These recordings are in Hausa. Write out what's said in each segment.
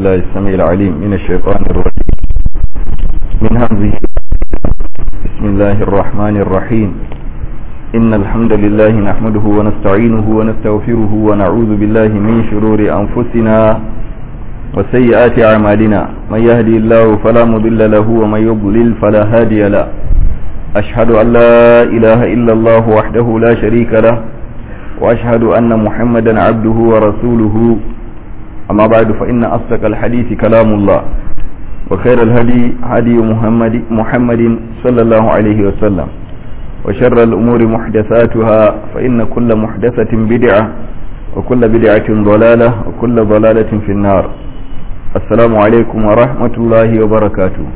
بالله السميع العليم من الشيطان الرجيم من همزه بسم الله الرحمن الرحيم إن الحمد لله نحمده ونستعينه ونستغفره ونعوذ بالله من شرور أنفسنا وسيئات أعمالنا من يهدي الله فلا مضل له ومن يضلل فلا هادي له أشهد أن لا إله إلا الله وحده لا شريك له وأشهد أن محمدا عبده ورسوله أما بعد فإن أصدق الحديث كلام الله وخير الهدي هدي محمد, محمد صلى الله عليه وسلم وشر الأمور محدثاتها فإن كل محدثة بدعة وكل بدعة ضلالة وكل ضلالة في النار السلام عليكم ورحمة الله وبركاته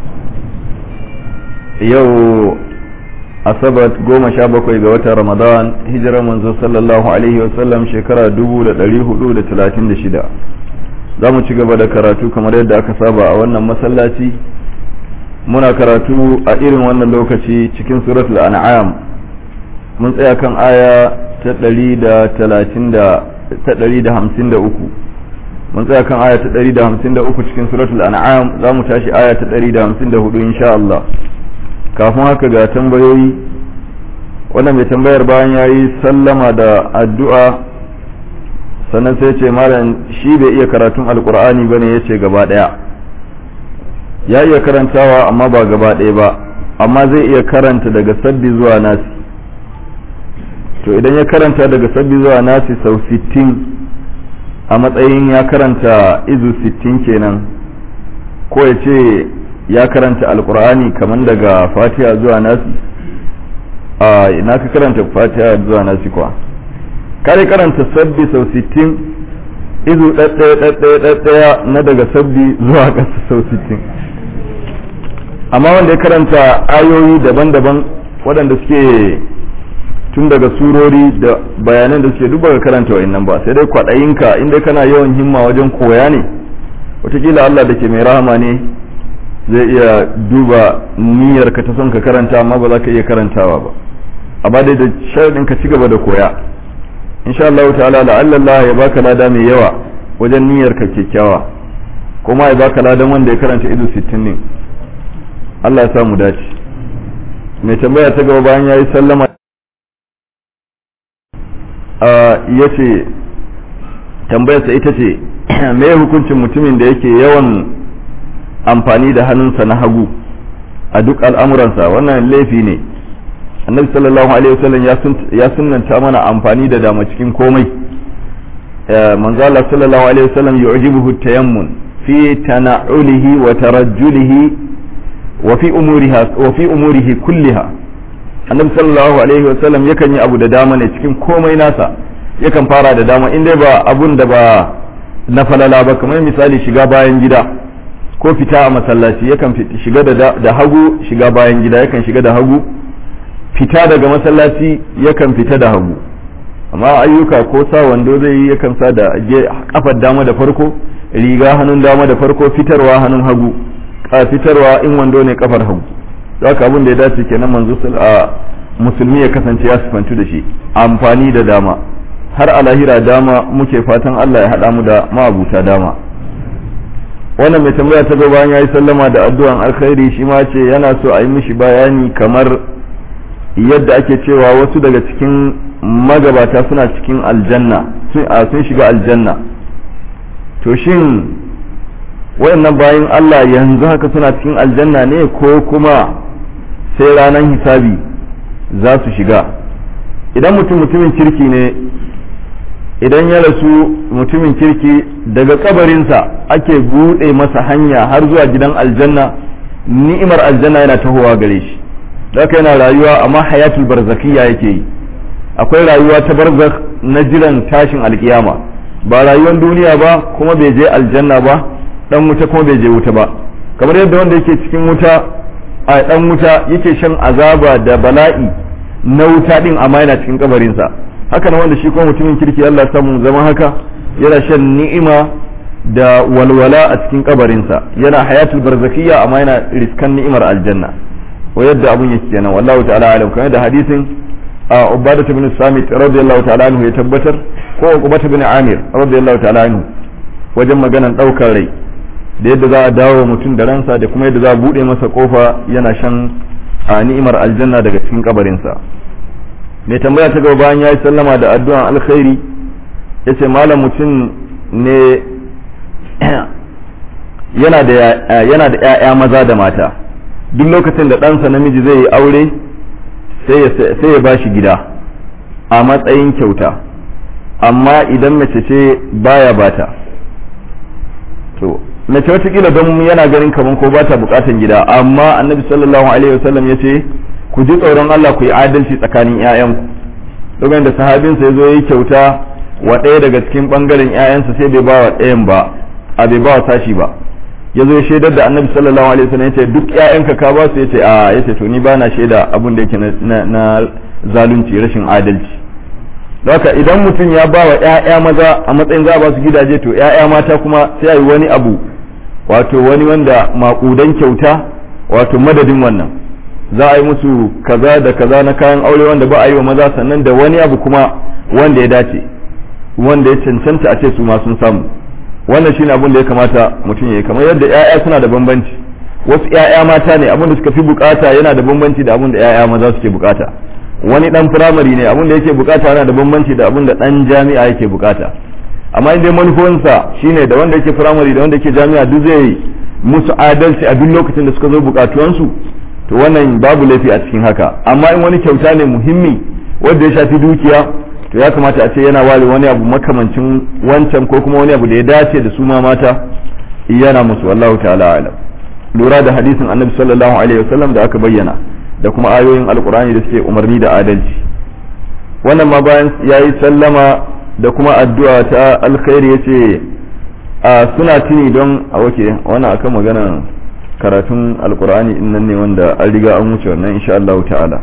yau asabat goma sha bakwai ga watan ramadan hijirar manzo sallallahu alaihi wasallam shekara dubu da ɗari hudu da talatin da shida za mu ci gaba da karatu kamar yadda aka saba a wannan masallaci muna karatu a irin wannan lokaci cikin suratul an'am mun tsaya kan aya ta ɗari da talatin da ta ɗari da hamsin da uku mun tsaya kan aya ta ɗari da hamsin da uku cikin suratul an'am za mu tashi aya ta ɗari da hamsin da hudu insha Allah kafin haka ga tambayoyi wannan mai tambayar bayan ya yi sallama da addu'a sannan sai ce malam shi bai iya karatun alkur'ani ba ne ya ce gaba ɗaya ya iya karantawa amma ba gaba ɗaya ba amma zai iya karanta daga sabbi zuwa nasi to idan ya karanta daga sabbi zuwa nasi sau 60 a matsayin ya karanta izu 60 kenan ko ya ce ya karanta alkur'ani kamar daga fatiha zuwa nasi a ina ka karanta fatiha zuwa nasi kuwa kare karanta sabbi sau 60 izu ɗaɗɗaya na daga sabbi zuwa ƙasa sau 60 amma wanda ya karanta ayoyi daban-daban waɗanda suke tun daga surori da bayanan da suke duk baka karanta wa'annan ba sai dai kwaɗayinka inda kana yawan himma wajen koya ne wataƙila Allah da ke mai rahama ne zai iya duba niyyar ka ta son ka karanta amma ba za ka iya karantawa ba amma dai da sharadin ka ci gaba da koya insha Allah ta'ala la'alla Allah ya baka lada mai yawa wajen niyyar ka kyakkyawa kuma ya baka ladan wanda ya karanta idu 60 ne Allah ya samu dace mai tambaya ta gaba bayan yayi sallama a yace tambayarsa ita ce me hukuncin mutumin da yake yawan amfani da hannunsa na hagu a duk al'amuransa wannan laifi ne annabi sallallahu alaihi wasallam ya sunanta mana amfani da dama cikin komai manzo Allah sallallahu alaihi wasallam yu'jibuhu tayammun fi tana'ulihi wa tarajjulihi wa fi umuriha wa fi umurihi kulliha annabi sallallahu alaihi wasallam yakan yi abu da dama ne cikin komai nasa yakan fara da dama in dai ba abun da ba na falala ba kamar misali shiga bayan gida ko fita a masallaci yakan shiga da hagu shiga bayan gida yakan shiga da hagu fita daga masallaci yakan fita da hagu amma ayyuka ko sa wando zai yi yakan sa da kafar dama da farko riga hannun dama da farko fitarwa hannun hagu a fitarwa in wando ne kafar hagu haka abin da ya dace kenan manzo a musulmi ya kasance ya sifantu da shi amfani da dama har a lahira dama muke fatan Allah ya haɗa mu da ma'abuta dama wannan mai tambaya ta gaba bayan yayi sallama da addu'an alkhairi shi ma ce yana so a yi mishi bayani kamar yadda ake cewa wasu daga cikin magabata suna cikin aljanna sun shiga aljanna to shin wayannan bayan Allah yanzu haka suna cikin aljanna ne ko kuma sai ranar hisabi za su shiga idan mutum mutumin kirki ne idan ya rasu mutumin kirki daga kabarinsa ake buɗe masa hanya har zuwa gidan aljanna ni'imar aljanna yana tahowa gare shi haka yana rayuwa amma hayatul barzakiyya yake yi akwai rayuwa ta barzak na jiran tashin alkiyama ba rayuwar duniya ba kuma bai je aljanna ba dan wuta kuma bai je wuta ba kamar yadda wanda yake cikin wuta a dan wuta yake shan azaba da bala'i na wuta din amma yana cikin kabarinsa haka na wanda shi kuma mutumin kirki Allah samu zama haka yana shan ni'ima da walwala a cikin kabarinsa yana hayatul barzakiyya amma yana riskan ni'imar aljanna wa yadda abun yake kenan wallahu ta'ala alam kamar da hadisin a ubadatu bin samit radiyallahu ta'ala anhu ya tabbatar ko ubadatu bin amir radiyallahu ta'ala anhu wajen maganan daukar rai da yadda za a dawo mutum da ransa da kuma yadda za a buɗe masa kofa yana shan a ni'imar aljanna daga cikin kabarinsa mai tambaya ta gaba bayan ya yi sallama da addu'an alkhairi ya ce malam mutum ne yana da ‘ya'ya maza da mata duk lokacin da ɗansa namiji zai yi aure sai ya ba shi gida a matsayin kyauta amma idan mace ce baya bata to mace watakila don yana ganin kamar ko bata bukatan gida amma annabi sallallahu alaihi wasallam ya ce ku ji tsoron Allah ku yi adalci tsakanin 'ya'yanku lokacin da sahabinsa ya zo yi kyauta wa ɗaya daga cikin ɓangaren 'ya'yansa sai bai ba wa ɗayan ba a bai ba wa sashi ba ya zo ya shaidar da annabi sallallahu alaihi wasallam ya ce duk 'ya'yanka ka ba su ya ce a ya ce to ni ba na shaida abin da yake na zalunci rashin adalci haka idan mutum ya ba wa 'ya'ya maza a matsayin za a ba su gidaje to 'ya'ya mata kuma sai a yi wani abu wato wani wanda maƙudan kyauta wato madadin wannan za a yi musu kaza da kaza na kayan aure wanda ba a yi wa maza sannan da wani abu kuma wanda ya dace wanda ya cancanta a ce su ma sun samu wannan shine abin da ya kamata mutum ya yi kamar yadda 'ya'ya suna da bambanci wasu 'ya'ya mata ne abin da suka fi bukata yana da bambanci da abin da 'ya'ya maza suke bukata wani dan firamare ne abin da yake bukata yana da bambanci da abin da dan jami'a yake bukata amma in dai manufofinsa shine da wanda yake firamare da wanda yake jami'a duk zai musu adalci a duk lokacin da suka zo bukatuwansu to wannan babu laifi a cikin haka amma in wani kyauta ne muhimmi wanda ya shafi dukiya to ya kamata a ce yana ware wani abu makamancin wancan ko kuma wani abu da ya dace da su ma mata yana musu wallahu ta'ala alam lura da hadisin annabi sallallahu alaihi wasallam da aka bayyana da kuma ayoyin alkur'ani da suke umarni da adalci wannan ma bayan yayi sallama da kuma addu'a ta alkhairi yace a suna tuni don a wake wannan akan magana karatun alkur'ani in nan ne wanda an riga an wuce wannan insha Allah ta'ala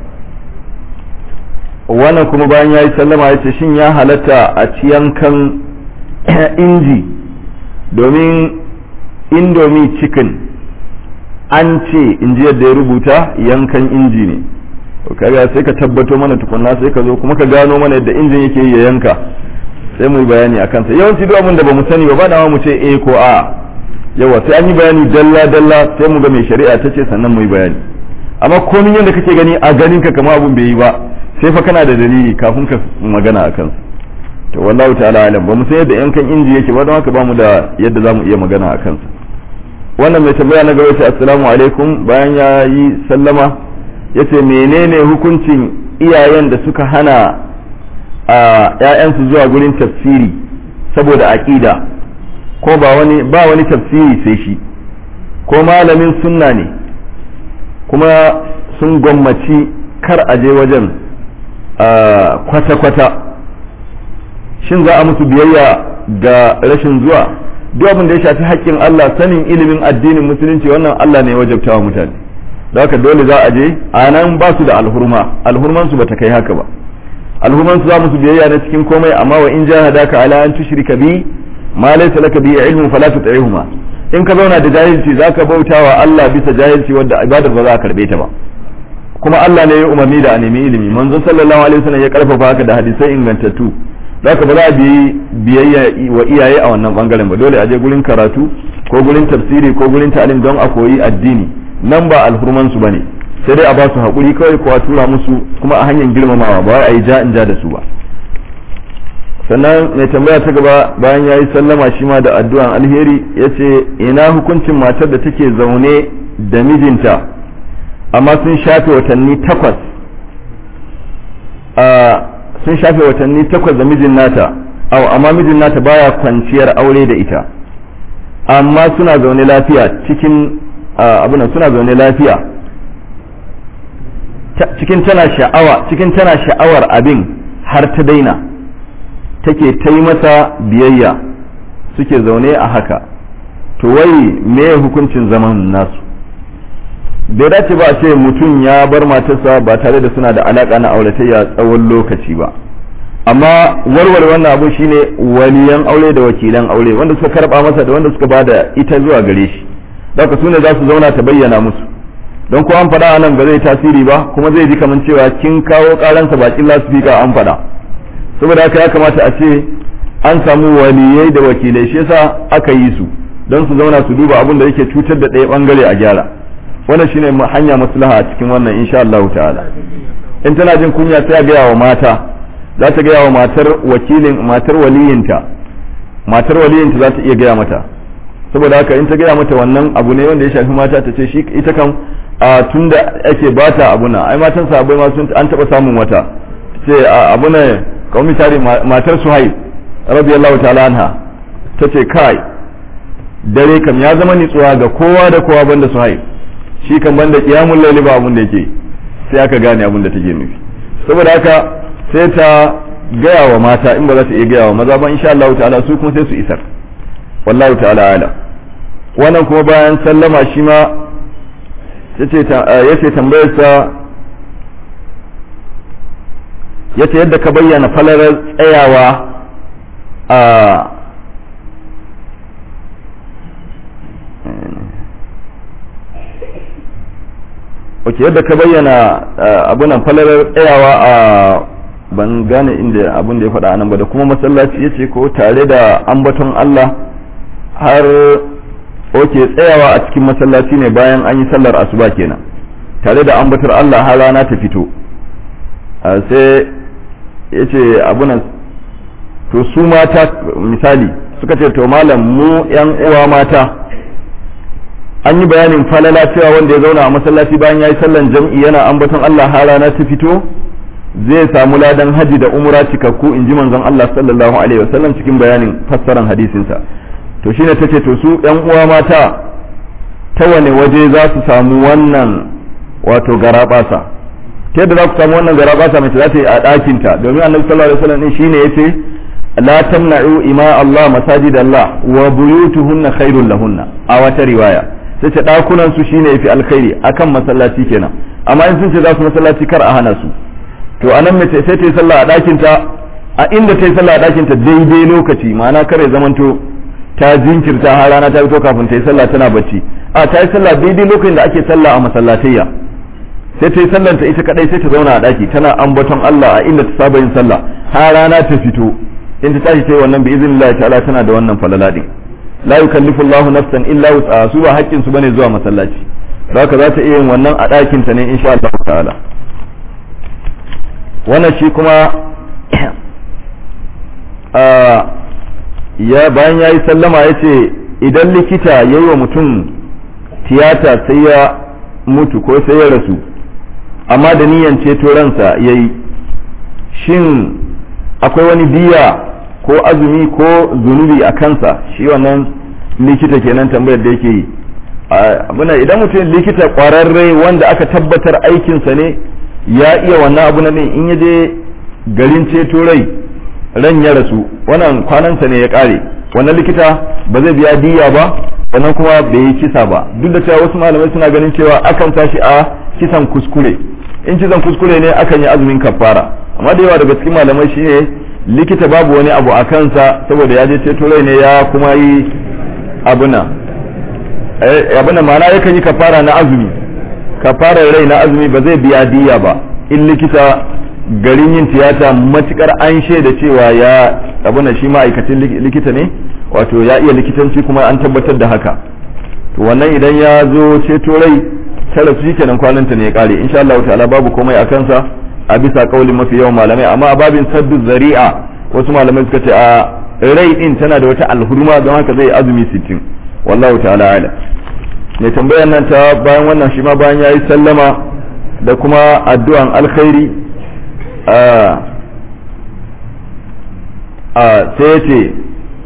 wannan kuma bayan ya yi sallama ya ce shin ya halatta a ci yankan inji domin indomie chicken an ce in ji yadda ya rubuta yankan inji ne kaga sai ka tabbato mana tukunna sai ka zo kuma ka gano mana yadda injin yake yi ya yanka sai mu yi bayani a kansa yawanci duk abin da bamu sani ba ba da mu ce eh ko a yawa sai an yi bayani dalla dalla sai mu ga mai shari'a ta ce sannan mu yi bayani amma komai yadda kake gani a ganin ka kamar abun bai yi ba sai fa kana da dalili kafin ka magana a kansa to wallahu ta'ala alam ba mu san yadda yankan inji yake ba don haka ba mu da yadda za mu iya magana a kansa wannan mai tambaya na gaba ce assalamu alaikum bayan ya yi sallama ya ce menene hukuncin iyayen da suka hana a ‘ya'yansu zuwa gurin tafsiri saboda aƙida ko ba wani ba wani tafsiri sai shi ko malamin sunna ne kuma sun gwammaci kar a je wajen kwata-kwata shin za a musu biyayya ga rashin zuwa duk abin da ya shafi haƙƙin Allah sanin ilimin addinin musulunci wannan Allah ne wajabtawa mutane da haka dole za a je a nan ba su da alhurma alhurman su bata kai haka ba alhurman su za musu biyayya na cikin komai amma wa in jahadaka ala an tushrika bi ma laysa laka bi ilmun fala tuti'huma in ka zauna da jahilci zaka bautawa Allah bisa jahilci wanda ibadar ba za a karbe ta ba kuma Allah ne ya umarni da a nemi ilimi manzon sallallahu alaihi wasallam ya karfafa haka da hadisai ingantattu zaka ba za a bi biyayya wa iyaye a wannan bangaren ba dole a je gurin karatu ko gurin tafsiri ko gurin ta'alim don a koyi addini nan ba alhurman su bane sai dai a ba su hakuri kawai ko a tura musu kuma a hanyar girmamawa ba a yi ja in ja da su ba sannan mai tambaya ta gaba bayan ya yi sallama shi ma da addu'an alheri ya ce ina hukuncin matar da take zaune da mijinta amma sun shafe watanni takwas sun shafe watanni takwas da mijin nata au amma mijin nata baya kwanciyar aure da ita amma suna zaune lafiya cikin abunan suna zaune lafiya cikin tana sha'awa cikin tana sha'awar abin har ta daina take ta yi masa biyayya suke zaune a haka to wai me hukuncin zaman nasu bai dace ba a ce mutum ya bar matarsa ba tare da suna da alaka na auratayya tsawon lokaci ba amma warware wannan abu shine waliyan aure da wakilan aure wanda suka karba masa da wanda suka bada ita zuwa gare shi daga su ne za su zauna ta bayyana musu don ko an faɗa a nan ba zai tasiri ba kuma zai ji kamar cewa kin kawo karansa bakin lasifika an faɗa saboda haka ya kamata a ce an samu waliyai da wakilai shi yasa aka yi su don su zauna su duba abin da yake cutar da ɗaya bangare a gyara wannan shine hanya maslaha a cikin wannan insha Allah ta'ala in tana jin kunya sai a gaya wa mata za ta gaya wa matar wakilin matar waliyinta matar waliyinta za ta iya gaya mata saboda haka in ta gaya mata wannan abu ne wanda ya shafi mata ta ce shi ita kan a tunda ake bata abuna ai matan sahabbai ma sun an taba samun wata ce abuna kawai misali matar suhaib radiyallahu ta'ala anha ta ce kai dare kam ya zama nitsuwa ga kowa da kowa banda suhaib shi kan banda qiyamul layli ba abun da yake sai aka gane abun da take nufi saboda haka sai ta gaya wa mata in ba za ta iya gaya wa maza ba insha Allah ta'ala su kuma sai su isar wallahu ta'ala ala wannan kuma bayan sallama shi ma yace tambayar sa yace yadda ka bayyana falalar tsayawa a ok yadda ka bayyana abunan falalar tsayawa a ban gane inda abin da ya faɗa nan ba da kuma masallaci ya ce ko tare da ambaton Allah har oke tsayawa a cikin masallaci ne bayan an yi sallar asuba kenan tare da ambatar Allah har rana ta fito sai ya ce abunan to su mata misali suka ce to malam mu yan uwa mata an yi bayanin falala cewa wanda ya zauna a masallaci bayan ya yi sallan jam'i yana ambaton Allah har rana ta fito zai samu ladan haji da umra cikakku in ji manzon Allah sallallahu alaihi wasallam cikin bayanin fassaran hadisinsa to shine tace to su yan uwa mata ta wane waje za su samu wannan wato garabasa ta yadda za ku samu wannan garabasa mace za ta yi a ɗakinta domin annabi sallallahu alaihi wasallam din shine yace la tamna'u ima Allah masajid Allah wa buyutuhunna khairul lahunna a wata riwaya sai ce ɗakunan su shine yafi alkhairi akan masallaci kenan amma in sun ce za su masallaci kar a hana su to anan mace sai ta yi sallah a ɗakinta a inda ta yi sallah a ɗakinta daidai lokaci ma'ana kare zamanto ta jinkirta har rana ta fito kafin ta yi sallah tana bacci a ta yi sallah daidai lokacin da ake sallah a masallatayya sai ta yi sallar ta ita kadai sai ta zauna a ɗaki tana ambaton Allah a inda ta saba yin sallah har rana ta fito in ta tashi ta yi wannan bi iznillahi ta'ala tana da wannan falala din la yukallifu Allahu nafsan illa wus'aha su ba haƙƙin su bane zuwa masallaci haka za ta iya yin wannan a ɗakin ta ne insha Allah ta'ala wannan shi kuma ya bayan ya yi sallama ya ce idan likita ya yi wa mutum tiyata sai ya mutu ko sai ya rasu amma da niyan ceto ransa ya yi shin akwai wani biya ko azumi ko zunubi a kansa shi wannan likita kenan tambayar da yake yi abuna idan mutum likita kwararre wanda aka tabbatar aikinsa ne ya iya wannan abu na ne in ya je garin ceto rai ran ya rasu wannan kwanansa ne ya kare wannan likita ba zai biya diya ba wannan kuma bai yi kisa ba duk da cewa wasu malamai suna ganin cewa akan tashi a kisan kuskure in kisan kuskure ne akan yi azumin kafara amma da yawa daga cikin malamai shine likita babu wani abu a kansa saboda ya je ceto rai ne ya kuma yi abuna abuna ma'ana yakan yi kafara na azumi kafarar rai na azumi ba zai biya diya ba in likita garin yin tiyata matukar an shaida cewa ya abuna shi ma'aikacin likita ne wato ya iya likitanci kuma an tabbatar da haka to wannan idan ya zo ceto rai tara su kenan kwananta ne ya kare insha Allah ta'ala babu komai a kansa a bisa kaulin mafi yawan malamai amma a babin saddu zari'a wasu malamai suka ce a rai din tana da wata alhurma don haka zai azumi 60 wallahu ta'ala ala mai tambayar nan ta bayan wannan shi ma bayan yayi sallama da kuma addu'an alkhairi a sai ya ce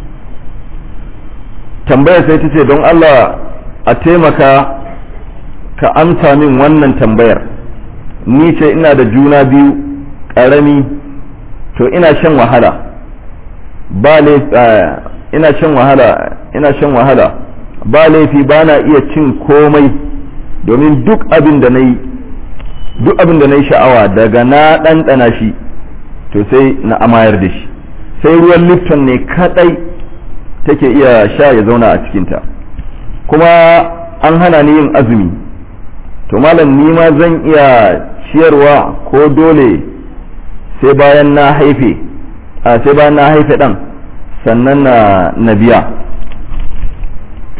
tambayar sai ta ce don Allah a taimaka ka amsa min wannan tambayar ni ce ina da juna biyu ƙarami to ina shan wahala ba ina shan wahala ina shan wahala ba laifi ba na iya cin komai domin duk abin da na yi duk abin da na yi sha'awa daga na ɗanɗana shi to sai na amayar da shi sai ruwan lifton ne kaɗai take iya sha ya zauna a cikinta kuma an hana ni yin azumi to malam ni ma zan iya ciyarwa ko dole sai bayan na haife a sai bayan na haife ɗan sannan na, na biya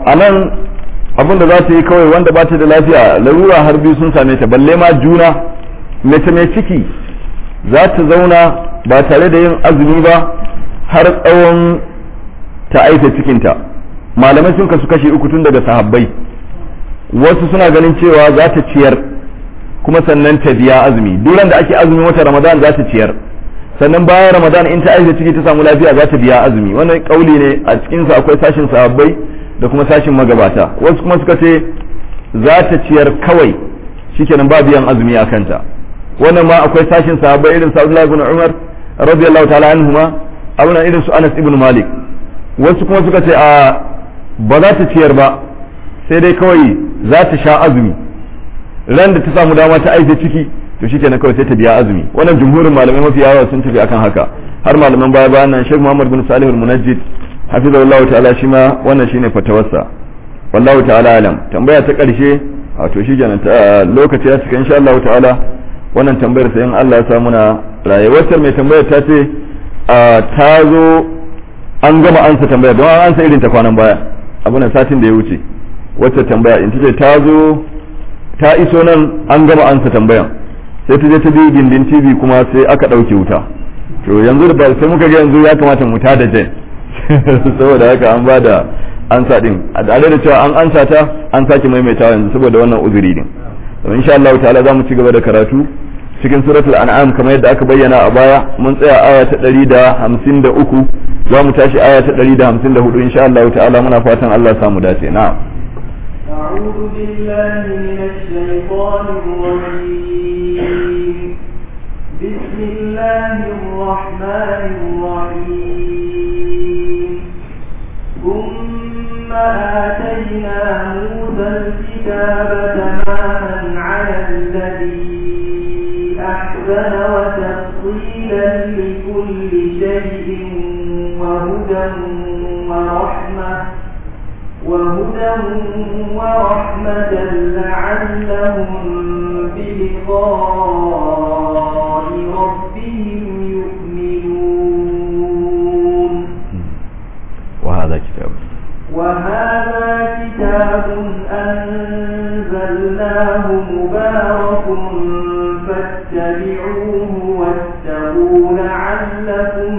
a nan abin da za ta yi kawai wanda ba ta da lafiya larura har biyu sun same ta balle ma juna mace mai ciki za ta zauna ba tare da yin azumi ba har tsawon ta aika cikinta malamai sun kasu kashe uku tun daga sahabbai wasu suna ganin cewa za ta ciyar kuma sannan ta biya azumi duran da ake azumin wata ramadan za ta ciyar sannan bayan ramadan in ta aika ciki ta samu lafiya za ta biya azumi wannan kauli ne a cikinsa akwai sashin sahabbai da kuma sashin magabata wasu kuma suka ce za ta ciyar kawai shikenan ba biyan azumi a kanta wannan ma akwai sashin sahabbai irin sa Abdullah ibn Umar radiyallahu ta'ala anhuma abuna irin su Anas ibn Malik wasu kuma suka ce a ba za ta ciyar ba sai dai kawai za ta sha azumi ran da ta samu dama ta aike ciki to shikenan kawai sai ta biya azumi wannan jumhurin malamai mafi yawa sun tafi akan haka har malaman baya bayan nan Sheikh Muhammad bin Salih al-Munajjid hafizahullahu ta'ala shi ma wannan shine fatawarsa wallahu ta'ala alam tambaya ta karshe wato shi kenan lokaci ya cika insha Allah ta'ala wannan tambayar sai in Allah ya sa muna rayuwar mai tambayar ta ce ta zo an gama ansa tambayar don an ansa irin ta kwanan baya abunan satin da ya wuce wacce tambaya in ce ta zo ta iso nan an gama ansa tambayan sai ta je ta bi gindin TV kuma sai aka ɗauke wuta to yanzu da sai muka ga yanzu ya kamata mu ta da jen saboda haka an ba da ansa din a tare da cewa an ansa ta an sake maimaitawa yanzu saboda wannan uzuri din to insha Allah ta'ala za mu ci gaba da karatu cikin suratul an'am kamar yadda aka bayyana a baya mun tsaya aya ta 153 za mu tashi aya ta 154 insha Allah ta'ala muna fatan Allah samu dace na'am أعوذ بالله من الشيطان الرجيم بسم الله الرحمن الرحيم ثم آتينا موسى الكتاب تماما على الذي أحسن وتفصيلا لكل شيء وهدى ورحمة وهدى ورحمة لعلهم بلقاء ربهم يؤمنون وهذا كتاب وهذا كتاب أنزلناه مبارك فاتبعوه واتقوا لعلكم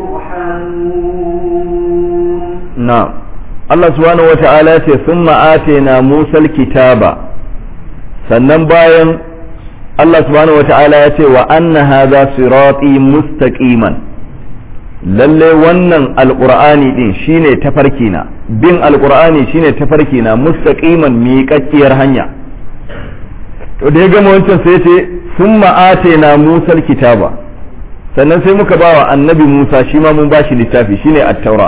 ترحمون نعم Allah subhanahu wa ta'ala ce sun ma'ate na musal kitaba sannan bayan Allah subhanahu wa ta'ala ya ce wa anna hadha sirati mustaqiman lalle wannan alqur'ani din shine tafarki na bin alqur'ani shine tafarki na mustaqiman miƙaƙƙiyar hanya to da ya gama wancan sai ce sun ma'ate na musal kitaba sannan sai muka bawa annabi Musa shi ma mun bashi littafi shine at-taura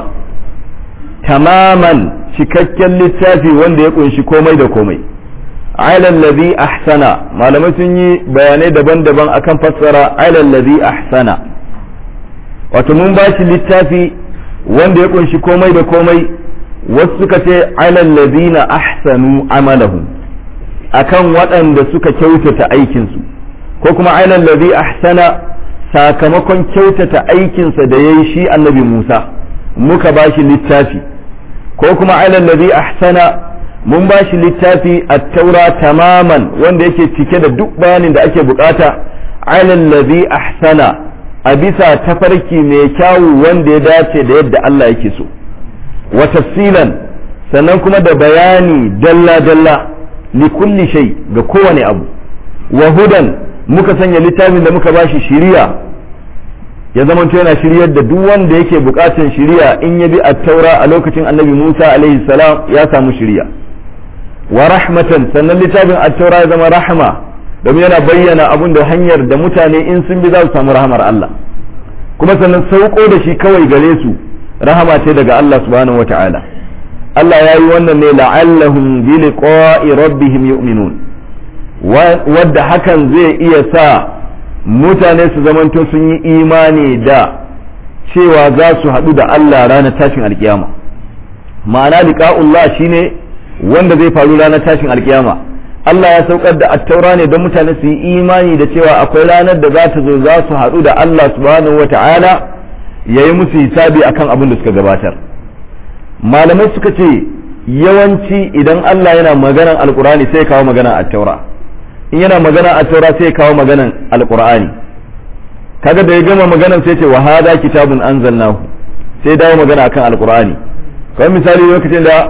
tamaman cikakken littafi wanda ya kunshi komai da komai alal ladhi ahsana malamai sun yi bayanai daban-daban akan fassara alal ladhi ahsana wato mun ba shi littafi wanda ya kunshi komai da komai wasu suka ce alal ladhina ahsanu amalahum akan waɗanda suka kyautata aikinsu ko kuma alal ladhi ahsana sakamakon kyautata aikinsa da yayi shi annabi Musa muka ba shi littafi ko kuma alal ladhi ahsana mun ba shi littafi at-taura tamaman wanda yake cike da duk bayanin da ake bukata alal ladhi ahsana a bisa tafarki mai kyawu wanda ya dace da yadda Allah yake so wa tafsilan sannan kuma da bayani dalla dalla li kulli shay ga kowane abu wa hudan muka sanya littafin da muka bashi shiriya ya zamanto yana shiryar da duk wanda yake bukatan shiriya in ya bi at-taura a lokacin annabi Musa alaihi salam ya samu shiriya wa rahmatan sannan littafin at-taura ya zama rahma domin yana bayyana abun da hanyar da mutane in sun bi za su samu rahamar Allah kuma sannan sauko da shi kawai gare su rahama ce daga Allah subhanahu wata'ala Allah ya yi wannan ne la'allahum bi liqa'i rabbihim yu'minun wadda hakan zai iya sa mutane su zamanto sun yi imani da cewa za su haɗu da Allah ranar tashin alkiyama ma'ana liqa'ullah shine wanda zai faru ranar tashin alkiyama Allah ya saukar da attaura ne don mutane su yi imani da cewa akwai ranar da za ta zo za su haɗu da Allah subhanahu wa ta'ala ya yi musu hisabi akan abin da suka gabatar malamai suka ce yawanci idan Allah yana maganan alkur'ani sai kawo magana a taura in yana magana a taura sai kawo maganan alkur'ani kaga da ya gama maganan sai ce wa hada kitabun anzalnahu sai dawo magana akan alkur'ani kamar misali lokacin da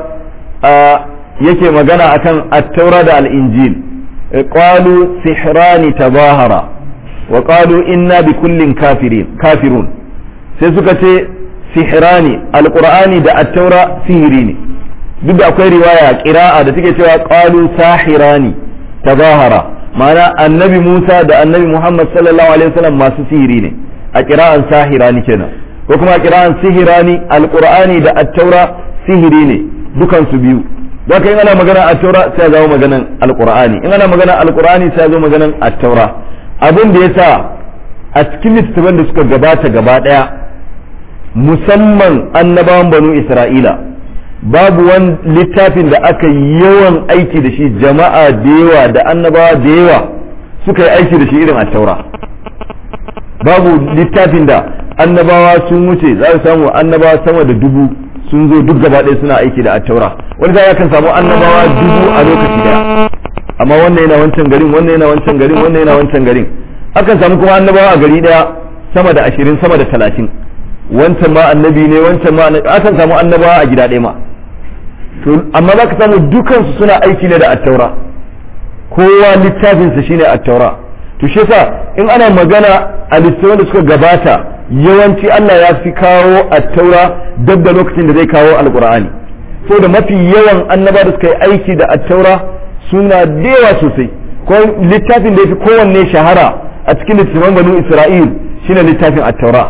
yake magana akan at-taura da al-injil qalu sihrani tabahara wa qalu inna bi kullin kafirin kafirun sai suka ce sihrani alqur'ani da at-taura sihiri ne duk da akwai riwaya qira'a da take cewa qalu sahirani tabahara ma'ana annabi Musa da annabi Muhammad sallallahu alaihi wasallam masu sihiri ne a qira'an sahirani kenan ko kuma qira'an sihirani alqur'ani da at-taura sihiri ne dukan su biyu don in ana magana at-taura sai zo maganan alqur'ani in ana magana alqur'ani sai zo maganan at-taura abin da yasa a cikin littattafan da suka gabata gaba daya musamman annabawan banu isra'ila babu wani littafin da aka yawan aiki da shi jama'a da yawa da annabawa da yawa suka yi aiki da shi irin attaura babu littafin da annabawa sun wuce za su samu annabawa sama da dubu sun zo duk gaba ɗaya suna aiki da attaura wani ya kan samu annabawa dubu a lokaci daya amma wannan yana wancan garin wannan yana wancan garin wannan yana wancan garin akan samu kuma annabawa a gari daya sama da ashirin sama da talatin wancan ma annabi ne wancan ma akan samu annabawa a gida ɗaya ma to amma za ka samu dukansu suna aiki ne da attaura kowa littafinsa shine attaura to shi yasa in ana magana a littattafan da suka gabata yawanci Allah ya fi kawo attaura dab da lokacin da zai kawo alqur'ani da mafi yawan annaba da suka yi aiki da attaura suna da yawa sosai ko littafin da ya fi kowanne shahara a cikin littattafan banu isra'il shine littafin attaura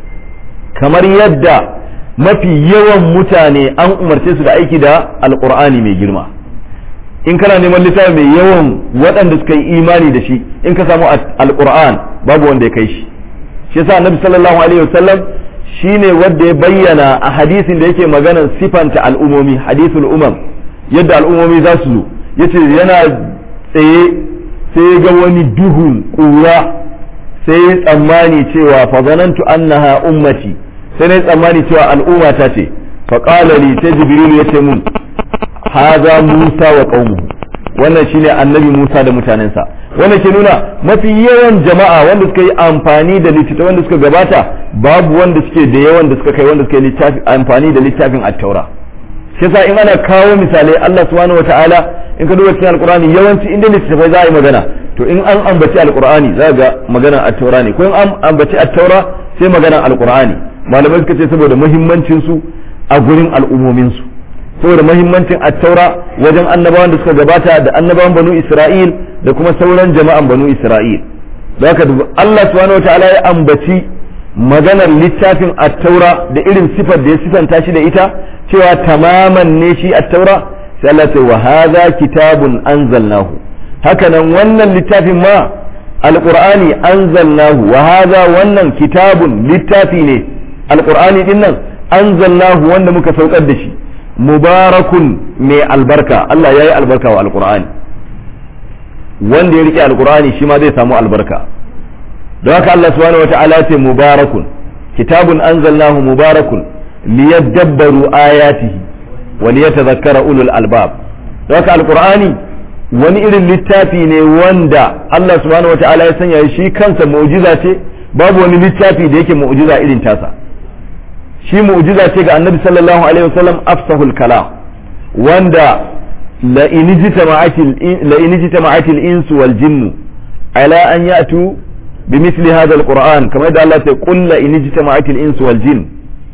kamar yadda mafi yawan mutane an umarce su da aiki da alkur'ani mai girma in kana neman littafi mai yawan waɗanda suka yi imani da shi in ka samu alkur'an babu wanda ya kai shi shi yasa annabi sallallahu alaihi wasallam shine wanda ya bayyana a hadisin da yake maganar sifanta al'umomi hadisul umam yadda al'umomi za su zo yace yana tsaye sai ga wani duhun ƙura sai tsammani cewa fa zanantu annaha ummati sai na tsammani cewa al'umma ta ce faƙala li sai jibril ya ce mun haza musa wa qaumuhu wannan shine annabi musa da mutanensa wannan ke nuna mafi yawan jama'a wanda suka yi amfani da littattafan wanda suka gabata babu wanda suke da yawan da suka kai wanda suka yi amfani da littafin at-taura shi yasa in ana kawo misalai Allah subhanahu wataala in ka duba cikin alqur'ani yawanci inda littattafai za a yi magana to in an ambaci alqur'ani za ga magana at-taura ne ko in an ambaci at-taura sai magana alqur'ani malamai suka ce saboda muhimmancin su a gurin al'ummomin su saboda muhimmancin attaura wajen annabawan da suka gabata da annabawan banu Isra'il da kuma sauran jama'an banu Isra'il da haka Allah subhanahu wataala ya ambaci maganar littafin attaura da irin sifar da ya sifanta shi da ita cewa tamaman ne shi attaura sai Allah ce wa hadha kitabun anzalnahu hakanan wannan littafin ma alqur'ani anzalnahu wa hadha wannan kitabun littafi ne alqur'ani din nan anzalnahu wanda muka saukar da shi mubarakun mai albarka Allah ya yi albarka wa alqur'ani wanda ya rike alqur'ani shi ma zai samu albarka don haka Allah subhanahu wata'ala ya ce mubarakun kitabun anzalnahu mubarakun liyadabbaru ayatihi wa liyatadhakkara ulul albab don haka alqur'ani wani irin littafi ne wanda Allah subhanahu wata'ala ya sanya shi kansa mu'jiza ce babu wani littafi da yake mu'jiza irin tasa shi mu'jiza ce ga annabi sallallahu alaihi wasallam afsahul kalam wanda la in jitama'atil insu wal jinnu ala an ya'tu بمثل هذا القرآن كما يدعى الله قل إن اجتمعت الإنس والجن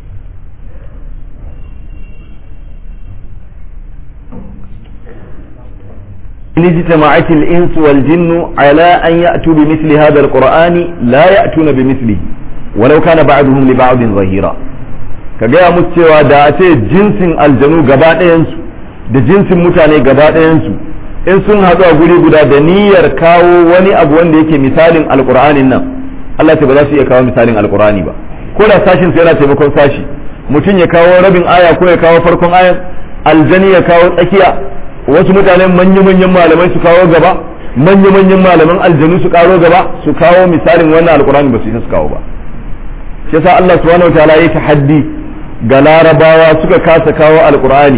إن اجتمعت الإنس والجن على أن يأتوا بمثل هذا القرآن لا يأتون بمثله ولو كان بعضهم لبعض ظهيرا كجاء مستوى داتي جنس الجنو قبائنس da jinsin mutane gaba ɗayansu in sun haɗu a guri guda da niyyar kawo wani abu wanda yake misalin alƙur'anin nan Allah ce ba za su iya kawo misalin alƙur'ani ba ko da sashin su yana taimakon sashi mutum ya kawo rabin aya ko ya kawo farkon ayan aljani ya kawo tsakiya wasu mutane manya-manyan malamai su kawo gaba manya-manyan malaman aljanu su karo gaba su kawo misalin wannan alƙur'ani ba su isa su kawo ba shi yasa Allah subhanahu wataala ya tahaddi ga larabawa suka kasa kawo alƙur'ani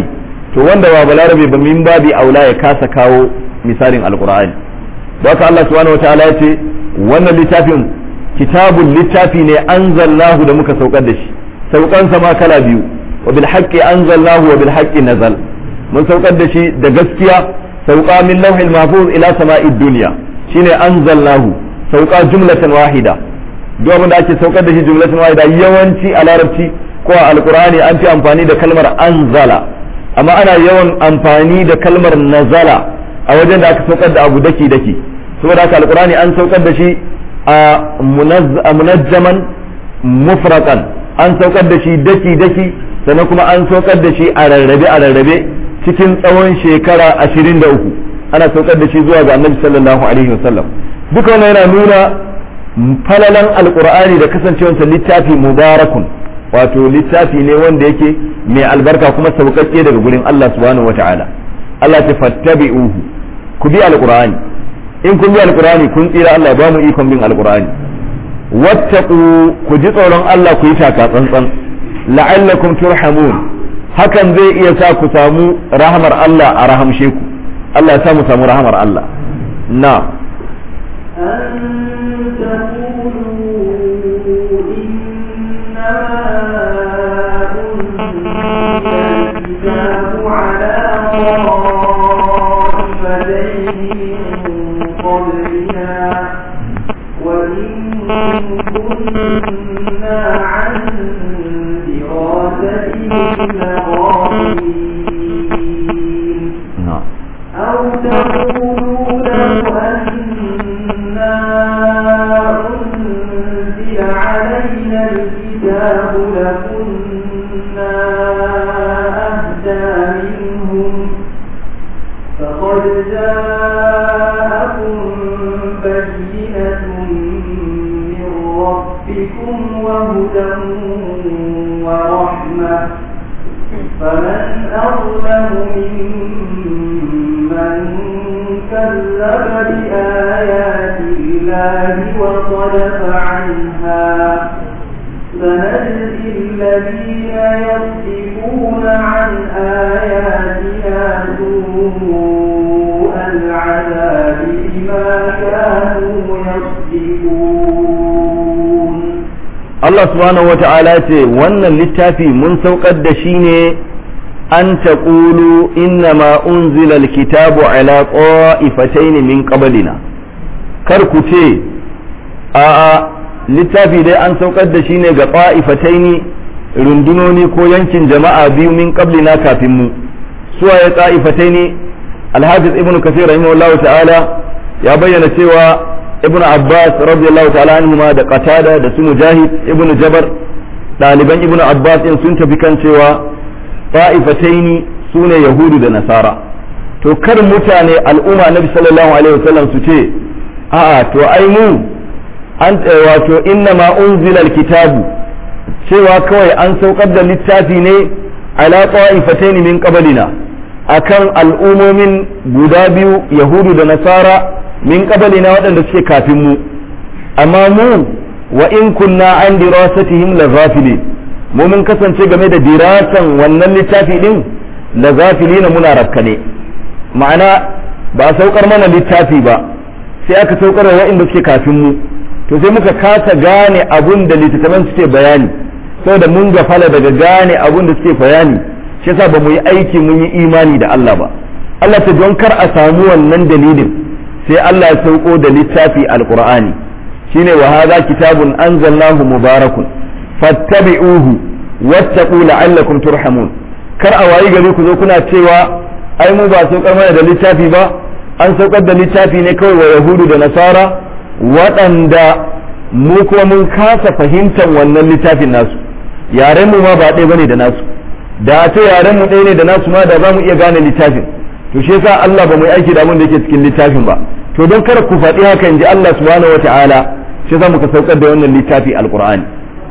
to wanda ba balarabe ba min babi aula ya kasa kawo misalin alqur'ani don haka Allah subhanahu wataala ya ce wannan littafin kitabun littafi ne anzalnahu da muka saukar da shi saukansa ma kala biyu wa bil haqqi anzalnahu wa bil haqqi nazal mun saukar da shi da gaskiya sauka min lauhil mahfuz ila sama'id dunya shine anzalnahu sauka jumlatan wahida duk abin da ake saukar da shi jumlatan wahida yawanci a larabci ko a alqur'ani an fi amfani da kalmar anzala amma ana yawan amfani da kalmar nazala a wajen da aka saukar da abu daki daki saboda haka alqur'ani an saukar da shi a munajjaman mufraqan an saukar da shi daki daki sannan kuma an saukar da shi a rarrabe a rarrabe cikin tsawon shekara ashirin da uku ana saukar da shi zuwa ga annabi sallallahu alaihi wasallam duka wannan yana nuna falalan alqur'ani da kasancewarsa littafi mubarakun wato littafi ne wanda yake mai albarka kuma saukakke daga gurin Allah subhanahu wata'ala Allah ta fattabi'uhu ku bi alqur'ani in kun bi alqur'ani kun tsira Allah ba mu ikon bin alqur'ani wattaqu ku ji tsoron Allah ku yi taka tsantsan la'allakum turhamun hakan zai iya sa ku samu rahamar Allah a rahamshe ku Allah ya sa mu samu rahamar Allah na أن تقولوا إنما أنزل الكتاب على طائفتين من قبلنا وإن كنا عن دراستهم لغافلين na أو تقولوا لو أنا أنزل علينا الكتاب لكنا أهدى منهم فقد جاءكم بينة من ربكم وهدى ورحمة فمن أظلم ممن كذب بآيات الله وصدف عنها سنجزي الذين يصدفون عن آياتنا سوء العذاب بما كانوا يصدفون Allah subhanahu wa ta'ala ce wannan littafi mun saukar da shi ne an taqulu inna ma unzila alkitabu ala qa'ifatayn min qablina kar ku ce a littafi dai an saukar da shi ne ga qa'ifatayn rundunoni ko yankin jama'a biyu min qablina kafin mu suwa ya qa'ifatayn alhafiz ibnu kathir rahimahullahu ta'ala ya bayyana cewa ibnu abbas radiyallahu ta'ala anhuma da qatada da su mujahid ibnu jabar daliban ibnu abbas din sun tafi kan cewa ta'ifataini sune yahudu da nasara to kar mutane al'umma nabi sallallahu alaihi wasallam su ce a'a to ai mu an wato inna ma unzila alkitabu cewa kawai an saukar da littafi ne ala ta'ifataini min qablina akan al'umomin guda biyu yahudu da nasara min qablina waɗanda suke kafin mu amma mu wa in kunna an dirasatihim la ghafilin mu mun kasance game da dirasan wannan littafi din la ghafilina muna rakkane ma'ana ba a saukar mana littafi ba sai aka saukar wa waɗanda suke kafin mu to sai muka kasa gane abun da littattafan suke bayani saboda mun gafala daga gane abun da suke bayani shi yasa ba mu yi aiki mun yi imani da Allah ba Allah ta don kar a samu wannan dalilin sai Allah ya sauko da littafi alqur'ani shine wa hadha kitabun anzalnahu mubarakun fattabi'uhu wattaqu la'allakum turhamun kar a wayi gari ku zo kuna cewa ai mu ba saukar mana da littafi ba an saukar da littafi ne kawai wa yahudu da nasara waɗanda mu kuma mun kasa fahimtar wannan littafin nasu yaren mu ma ba ɗaya bane da nasu da a ce yaren mu ɗaya ne da nasu ma da za mu iya gane littafin to shi yasa Allah ba mu yi aiki da abin da yake cikin littafin ba to don kada ku faɗi haka in ji Allah subhanahu wataala shi yasa muka saukar da wannan littafi alqur'ani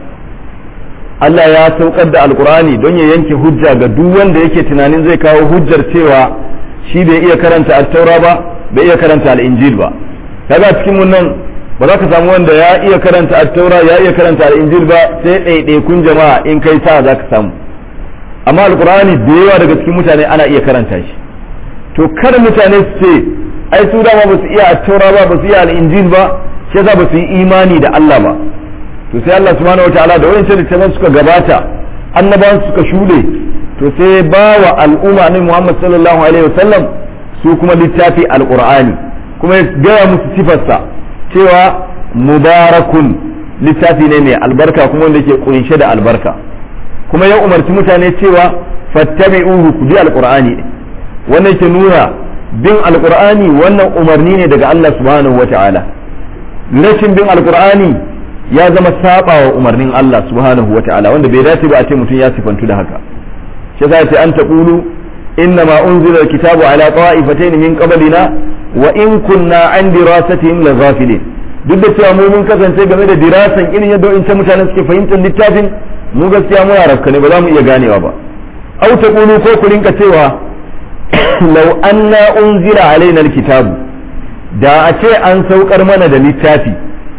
Allah ya saukar da alqur'ani don ya yanke hujja ga duk wanda yake tunanin zai kawo hujjar cewa shi bai iya karanta at-taura ba bai iya karanta al-injil ba kaga cikin mun nan ba za ka samu wanda ya iya karanta at-taura ya iya karanta al-injil ba sai ɗaiɗaikun jama'a in kai sa za ka samu amma alkur'ani da yawa daga cikin mutane ana iya karanta shi to kar mutane su ce ai su dama ba su iya taura ba ba su iya al'injil ba shi yasa ba su yi imani da Allah ba to sai Allah subhanahu wataala da wayancan littafan suka gabata annabawan suka shuɗe to sai ba wa al'umma ne Muhammad sallallahu alaihi wasallam su kuma littafi alqur'ani kuma ya gaya musu sifarsa cewa mubarakun littafi ne mai albarka kuma wanda ke kunshe da albarka kuma ya umarci mutane cewa fattabi'uhu ku bi alqur'ani wannan ke nuna bin alqur'ani wannan umarni ne daga Allah subhanahu wataala rashin bin alqur'ani ya zama saba wa umarnin Allah subhanahu wataala wanda bai dace ba a ce mutum ya sifantu da haka shi yasa ce an taqulu inna ma unzila alkitabu ala ta'ifatayn min qablina wa in kunna an dirasatihim laghafilin duk da cewa mu mun kasance game da dirasan irin yadda in mutanen suke fahimtar littafin mu gaskiya mu yarabka ne ba za mu iya ganewa ba au taqulu ko ku rinka cewa law anna unzila alaina alkitabu da a ce an saukar mana da littafi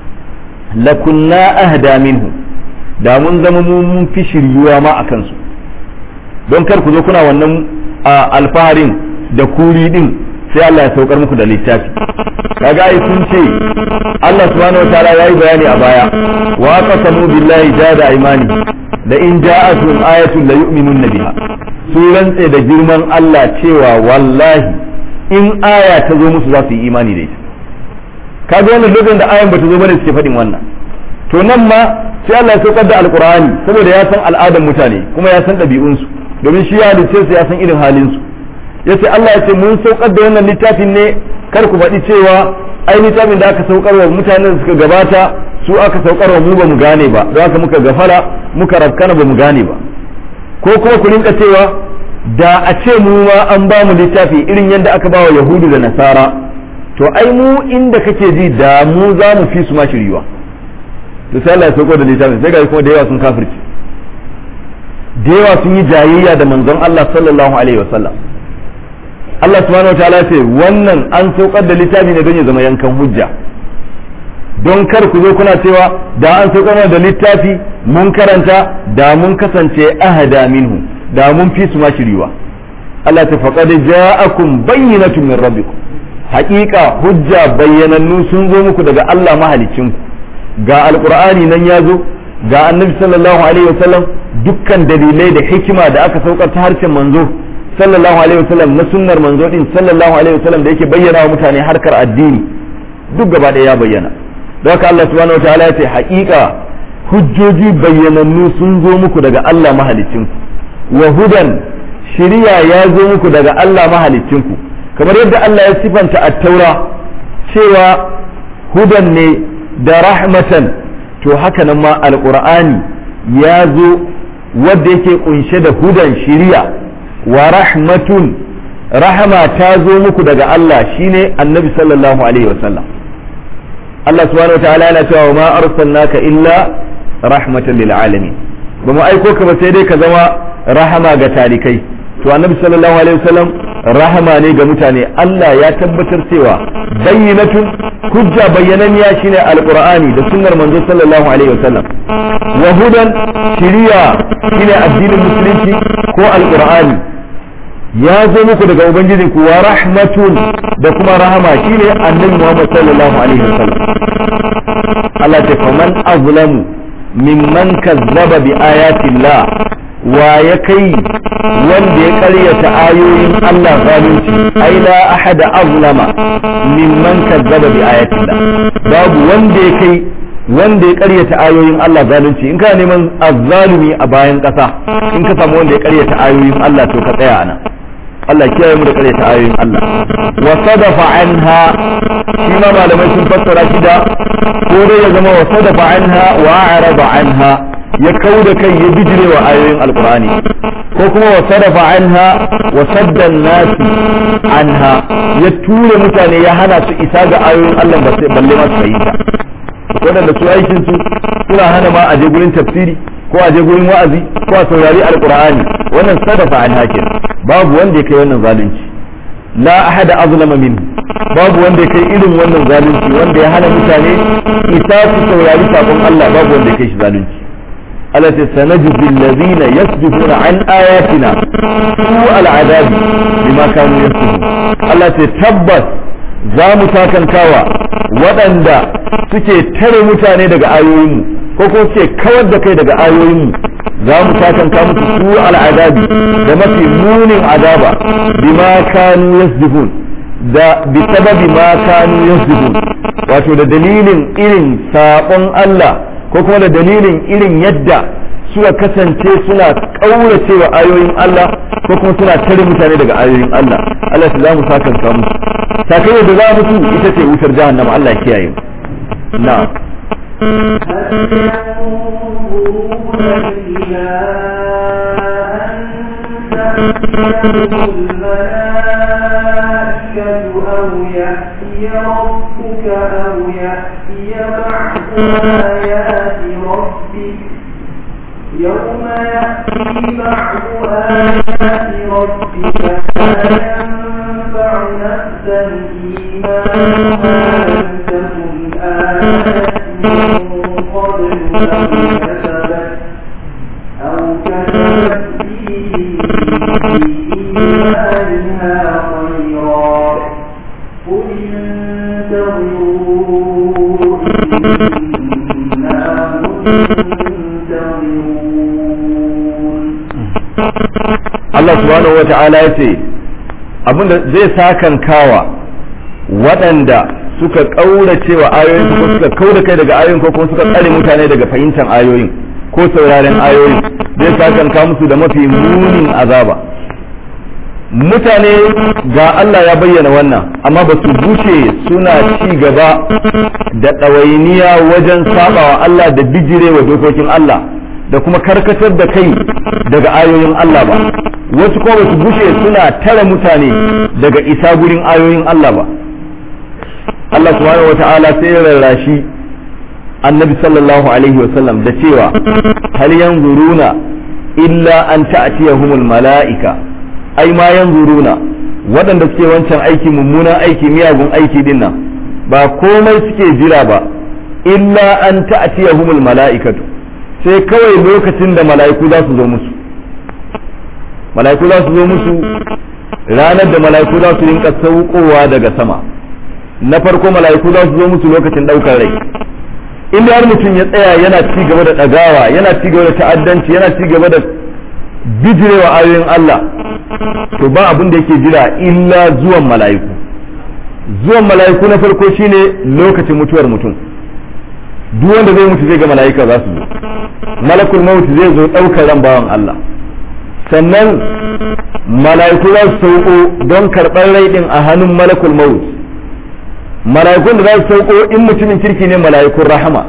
lakunna ahda minhu da mun zama mun fi shiryuwa ma a kansu don kar ku zo kuna wannan alfaharin da kuri din sai Allah ya saukar muku da littafi kaga ai sun ce Allah subhanahu wataala yayi bayani a baya wa qasamu billahi jada aymani da in ja'atun ayatun la yu'minunna biha su rantse da girman Allah cewa wallahi in aya ta zo musu za su yi imani da ita kaga wannan lokacin da ayan bata zo bane suke faɗin wannan to nan ma sai Allah ya saukar da alqur'ani saboda ya san al'adan mutane kuma ya san ɗabi'unsu domin shi ya halice su ya san irin halin su yace Allah ya ce mun saukar da wannan littafin ne kar ku faɗi cewa ai littafin da aka saukar wa mutanen da suka gabata su aka saukar wa mu ba mu gane ba don haka muka gafara muka rafkana ba mu gane ba ko kuma ku rinka cewa da a ce mu ma an ba mu littafi irin yadda aka ba wa yahudu da nasara to ai mu inda kake ji da mu za mu fi su ma shiriwa to sai Allah ya sauko da littafin sai ga kuma da yawa sun kafirci da yawa sun yi jayayya da manzon Allah sallallahu alaihi wasallam Allah subhanahu wataala ce wannan an saukar da littafi ne don ya zama yankan hujja don kar ku zo kuna cewa da an saukar da littafi mun karanta da mun kasance ahada minhu da mun fi su ma shiriwa Allah ta faqad ja'akum bayyinatun min rabbikum haƙiƙa hujja bayyanannu sun zo muku daga Allah mahalicinku ga alqur'ani nan ya zo ga annabi sallallahu alaihi wasallam dukkan dalilai da hikima da aka saukar ta harshen manzo sallallahu alaihi wasallam na sunnar manzo din sallallahu alaihi wasallam da yake bayyana wa mutane harkar addini duk gaba ɗaya ya bayyana don haka Allah subhanahu wataala ya ce haƙiƙa hujjoji bayyanannu sun zo muku daga Allah mahalicinku wa hudan shiriya ya zo muku daga Allah mahalicinku kamar yadda Allah ya sifanta at-taura cewa hudan ne da rahmatan to haka nan ma alqur'ani ya zo wanda yake kunshe da hudan shiriya wa rahmatun rahama ta zo muku daga Allah shine annabi sallallahu alaihi wasallam Allah subhanahu wa ta'ala yana cewa ma arsalnaka illa rahmatan lil alamin ba mu aiko ka ba sai dai ka zama rahama ga talikai to annabi sallallahu alaihi wasallam rahama ne ga mutane Allah ya tabbatar cewa bayyinatun hujja bayyananniya shine alqur'ani da sunnar manzo sallallahu alaihi wasallam wa hudan shiriya shine addinin musulunci ko alqur'ani ya zo muku daga ubangijin ku wa rahmatun da kuma rahama shine annabi Muhammad sallallahu alaihi wasallam Allah ta faman azlamu mimman kazzaba bi ayatillah wa ya kai wanda ya karyata ayoyin Allah zalunci ai la ahada azlama mimman kazzaba bi ayatillah babu wanda ya kai wanda ya karyata ayoyin Allah zalunci in kana neman azzalumi a bayan kasa in ka samu wanda ya karyata ayoyin Allah to ka tsaya anan Allah kiyaye mu da karyata ayoyin Allah wa sadafa anha shi ma malamai sun fassara shi da ko dai ya zama wa sadafa anha wa a'rada anha ya kauda kai ya bijire wa ayoyin alqur'ani ko kuma wa sadafa anha wa sadda nasi anha ya ture mutane ya hana su isa ga ayoyin Allah ba sai balle ma su fahimta waɗanda su aikin su suna hana ma a je gurin tafsiri ko a je gurin wa'azi ko a saurari alqur'ani wannan sadafa anha kenan babu wanda ya kai wannan zalunci la ahada azlama min babu wanda ya kai irin wannan zalunci wanda ya hana mutane isa su saurari sakon Allah babu wanda ya kai shi zalunci Allah ta sanajzi allazina yasdifuna an ayatina su al'adabi bima kanu yasdifun Allah ta tabbas za mu takankawa waɗanda suke tare mutane daga ayoyinmu ko ko suke kawar da kai daga ayoyinmu za mu takanka musu su al'adabi da mafi munin azaba bima kanu yasdifun da bi sababi ma kanu yasdifun wato da dalilin irin sabon Allah ko kuma da dalilin irin yadda suka kasance suna kaurace wa ayoyin Allah ko kuma suna tare mutane daga ayoyin Allah Allah ta za mu sakanka musu sakayyar da za musu ita ce wutar jahannama Allah ya kiyaye na'am هل ينظرون إلا أن تأتيهم الملائكة أو يأتي ربك أو يأتي بعض آيات ربك يوم يأتي بعض آيات ربك لا ينفع نفسا إيمانها لم تكن آمنت من قبل أو كسبت أو كسبت في إيمانها خيرا قل انتظروا إنا منتظرون Allah subhanahu wa ta'ala ya ce abinda zai sakan kawa waɗanda suka ƙaurace wa ayoyin ko suka kaura kai daga ayoyin ko kuma suka tsare mutane daga fahimtar ayoyin ko sauraren ayoyin zai sakan ka musu da mafi munin azaba mutane ga Allah ya bayyana wannan amma ba su bushe suna ci gaba da ɗawainiya wajen sabawa Allah da bijirewa dokokin Allah da kuma karkatar da kai daga ayoyin Allah ba wasu kuma ba su bushe suna tare mutane daga isa gurin ayoyin Allah ba Allah subhanahu wa ta'ala sai ya rarrashi annabi sallallahu alaihi wasallam da cewa hal yanzuruna illa an ta'tiyahumul mala'ika ai ma yanzuruna waɗanda suke wancan aiki mummunan aiki miyagun aiki din nan ba komai suke jira ba illa an ta'tiyahumul mala'ikatu sai kawai lokacin da mala'iku za su zo musu mala'iku za su zo musu ranar da mala'iku za su rinka saukowa daga sama na farko mala'iku za su zo musu lokacin ɗaukar rai inda har mutum ya tsaya yana ci gaba da ɗagawa yana ci gaba da ta'addanci yana ci gaba da bijirewa ayoyin Allah to ba abin da yake jira illa zuwan mala'iku zuwan mala'iku na farko shine lokacin mutuwar mutum duk wanda zai mutu zai ga mala'ika za su zo malakul maut zai zo ɗaukar ran bawan Allah sannan mala'iku za su sauko don karɓar rai ɗin a hannun malakul maut mala'ikun da za su sauko in mutumin kirki ne mala'ikun rahama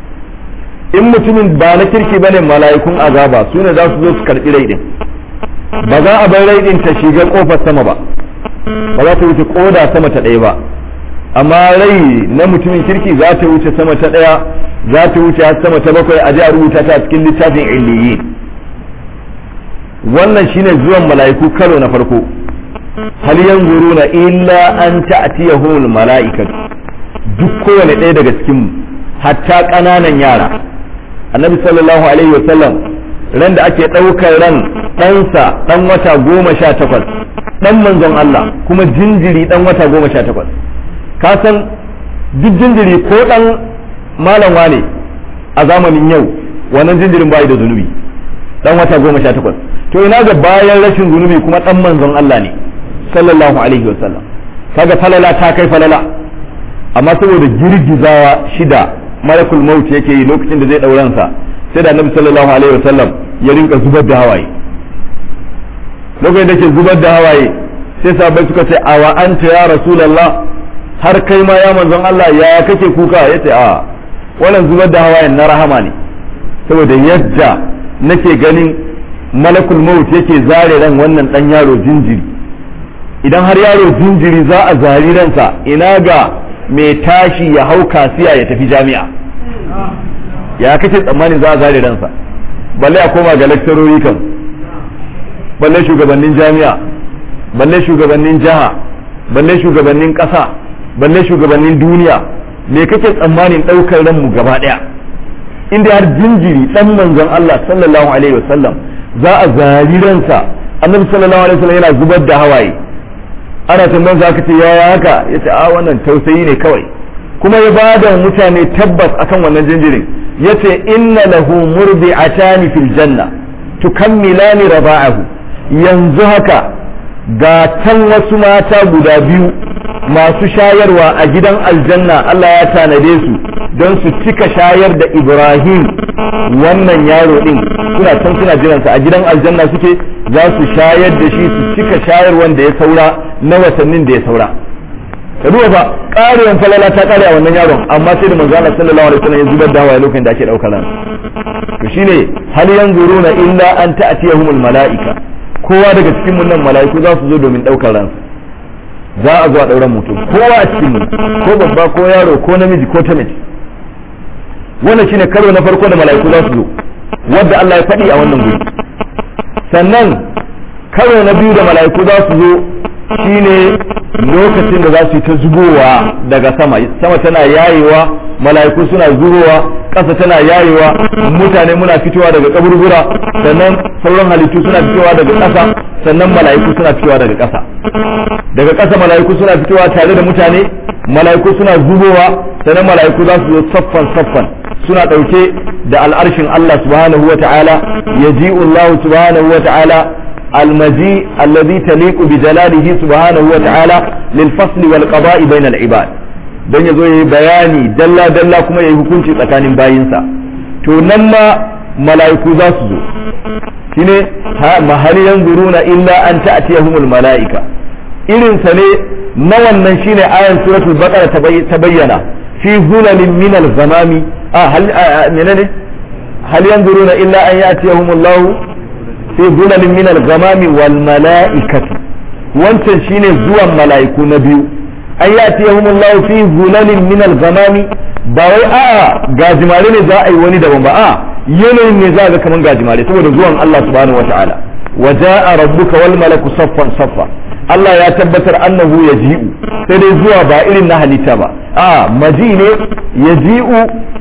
in mutumin ba na kirki bane mala'ikun azaba su ne za su zo su karɓi rai ɗin ba za a bar rai ɗin ta shiga ƙofar sama ba ba za ta wuce ƙoda sama ta ɗaya ba amma rai na mutumin kirki za ta wuce sama ta ɗaya za ta wuce har sama ta bakwai a ji a rubuta ta a cikin littafin illiyin wannan shine zuwan mala'iku karo na farko hal yanzuruna illa an ta'tiyahumul mala'ikatu duk kowane ɗaya daga cikin mu hatta ƙananan yara annabi sallallahu alaihi wasallam ran da ake ɗaukar ran ɗansa ɗan wata goma sha takwas ɗan manzon Allah kuma jinjiri ɗan wata goma sha takwas ka san duk jinjiri ko ɗan malam wane a zamanin yau wannan jinjirin bai da zunubi ɗan wata goma sha takwas to ina ga bayan rashin zunubi kuma ɗan manzon Allah ne sallallahu alaihi wasallam kaga falala ta kai falala amma saboda girgizawa shida malakul maut yake yi lokacin da zai ɗauransa sai da annabi sallallahu alaihi wasallam ya rinka zubar da hawaye lokacin da ke zubar da hawaye sai sahabbai suka ce awa anta ya rasulullah har kai ma ya manzon Allah ya kake kuka yace a wannan zubar da hawayen na rahama ne saboda yadda nake ganin malakul maut yake zare ran wannan dan yaro jinjiri idan har yaro jinjiri za a zari ransa ina ga mai tashi ya hau kasiya ya tafi jami'a ya kace tsammanin za a zare ransa balle a koma ga lakcarori kan balle shugabannin jami'a balle shugabannin jiha balle shugabannin ƙasa balle shugabannin duniya me kake tsammanin ɗaukar ranmu gaba ɗaya inda har jinjiri dan manzon Allah sallallahu alaihi wasallam za a zari ransa annabi sallallahu alaihi wasallam yana zubar da hawaye ana tambayar za ka ce yaya haka yace a wannan tausayi ne kawai kuma ya ba da mutane tabbas akan wannan jinjirin yace inna lahu murdi'atani fil janna tukammilani raba'ahu yanzu haka ga can wasu mata guda biyu masu shayarwa a gidan aljanna Allah ya tanade su don su cika shayar da Ibrahim wannan yaro din suna can suna jiransa a gidan aljanna suke za su shayar da shi su cika shayar wanda ya saura na watannin da ya saura ka duba fa ƙarewan falala ta ƙare a wannan yaron amma sai da manzo Allah sallallahu alaihi wasallam ya zubar da hawaye lokacin da ake daukar ran to shine hal yanzuruna illa an ta'tiyahumul malaika kowa daga cikin mun nan malaiku za su zo domin daukar ransa za a zo a ɗauran mutum kowa a cikin ko babba ko yaro ko namiji ko ta mace wannan shine karo na farko da mala'iku za su zo wadda Allah ya faɗi a wannan guri sannan karo na biyu da mala'iku za su zo shine lokacin da za su yi ta zubowa daga sama sama tana yayewa mala'iku suna zubowa ƙasa tana yayewa mutane muna fitowa daga kaburbura sannan sauran halittu suna fitowa daga ƙasa sannan mala'iku suna fitowa daga ƙasa daga ƙasa mala'iku suna fitowa tare da mutane mala'iku suna zubowa sannan mala'iku za su zo saffan saffan suna ɗauke da al'arshin Allah subhanahu wa ta'ala yaji'u Allah subhanahu wa ta'ala المجيء الذي تليق بجلاله سبحانه وتعالى للفصل والقضاء بين العباد don ya zo ya yi bayani dalla dalla kuma ya yi hukunci tsakanin bayinsa to nan ma mala'iku za su zo shine ma hal yanzuruna illa an ta'tiyahumul mala'ika irin sa ne na wannan shine ayan suratul baqara ta bayyana fi zulalin min al-ghamami ah hal menene hal yanzuruna illa an ya'tiyahumullahu fi zulalin min al-ghamami wal mala'ikatu wancan shine zuwan mala'iku na biyu an ya'tiyahum Allah fi zulalin min al-ghamami ba wai a gajimare ne za a yi wani daban ba a yanayin ne za ga kaman gajimare saboda zuwan Allah subhanahu wata'ala wa ja'a rabbuka wal malaku saffan saffa Allah ya tabbatar annahu yaji'u sai dai zuwa ba irin na halitta ba a maji ne yaji'u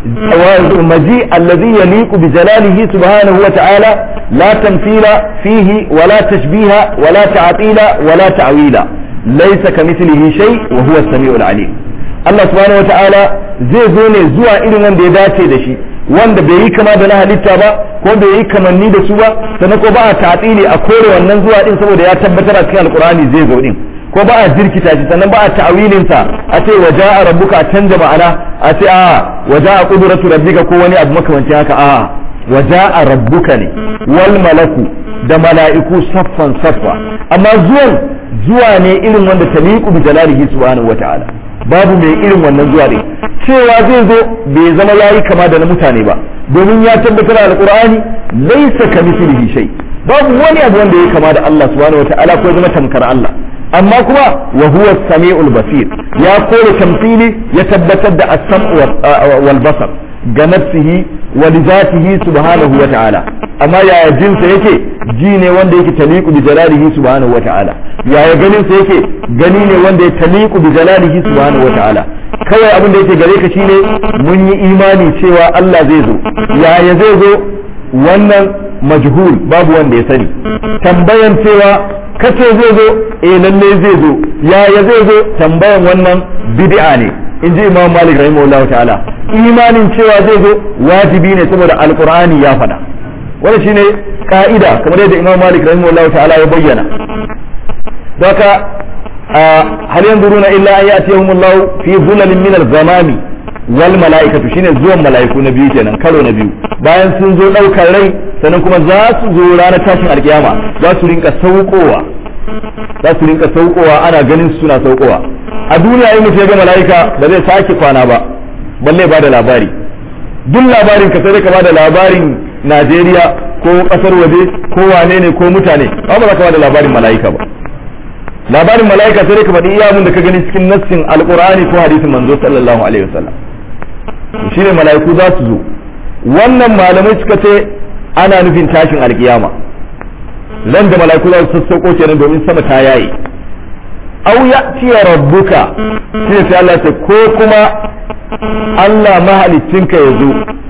maji allazi yaliqu bi jalalihi subhanahu wata'ala la tamthila fihi wala tashbiha wala ta'tila wala ta'wila laisa ka mislihi shay wa huwa as-sami'ul alim Allah subhanahu wa ta'ala zai zo ne zuwa irin wanda ya dace da shi wanda bai yi kama da na halitta ba ko bai yi kamanni da su ba sannan ko ba a ta'tili a kore wannan zuwa din saboda ya tabbatar a cikin alqur'ani zai zo din ko ba a jirkita shi sannan ba a ta'awilin sa a ce waja'a rabbuka a canja ma'ana a ce a waja'a qudratu rabbika ko wani abu makamancin haka a waja'a rabbuka ne wal malaku da mala'iku saffan saffa amma zuwan zuwa ne irin wanda taliqu bi jalalihi subhanahu wata'ala babu mai irin wannan zuwa ne cewa zai zo bai zama yayi kama da na mutane ba domin ya tabbatar da alqur'ani laysa kamithlihi shay babu wani abu wanda ya kama da Allah subhanahu wata'ala ko zama tamkar Allah amma kuma wa huwa samiul basir ya kore tamthili ya tabbatar da as-sam'u wal basar ga nafsihi wa li zatihi subhanahu wa ta'ala amma yaya jinsa yake ji ne wanda yake taliqu bi jalalihi subhanahu wa ta'ala yaya ganin sa yake gani ne wanda ya taliqu bi jalalihi subhanahu wa ta'ala kawai abin da yake gare ka shine mun yi imani cewa Allah zai zo yaya zai zo wannan majhul babu wanda ya sani tambayan cewa kace zai zo eh lalle zai zo yaya zai zo tambayan wannan bid'a ne in ji imam malik rahimahullahu ta'ala imanin cewa zai zo wajibi ne saboda alqur'ani ya faɗa wannan shine ka'ida kamar yadda imam malik rahimahullahu ta'ala ya bayyana doka hal yanzuruna illa an ya'tiyahumullahu fi dhulalin min al-ghamami wal mala'ikatu shine zuwan mala'iku na biyu kenan karo na biyu bayan sun zo daukar rai sannan kuma za su zo ranar tashin alkiyama za su rinka saukowa za su rinka saukowa ana ganin suna saukowa a duniya in mutum ya ga mala'ika ba zai sake kwana ba balle ba da labari duk labarin ka sai ka ba da labarin Najeriya ko kasar waje ko wane ne ko mutane ba ba za ka ba da labarin mala'ika ba labarin mala'ika sai ka faɗi iya mun da ka gani cikin nassin alqur'ani ko hadisin manzo sallallahu alaihi wasallam shine mala'iku za su zo wannan malamai suka ce ana nufin tashin alkiyama ran da mala'iku za su sassauko kenan domin sama ta yayi aw ya'ti rabbuka sai sai Allah ce ko kuma Allah mahaliccinka ya zo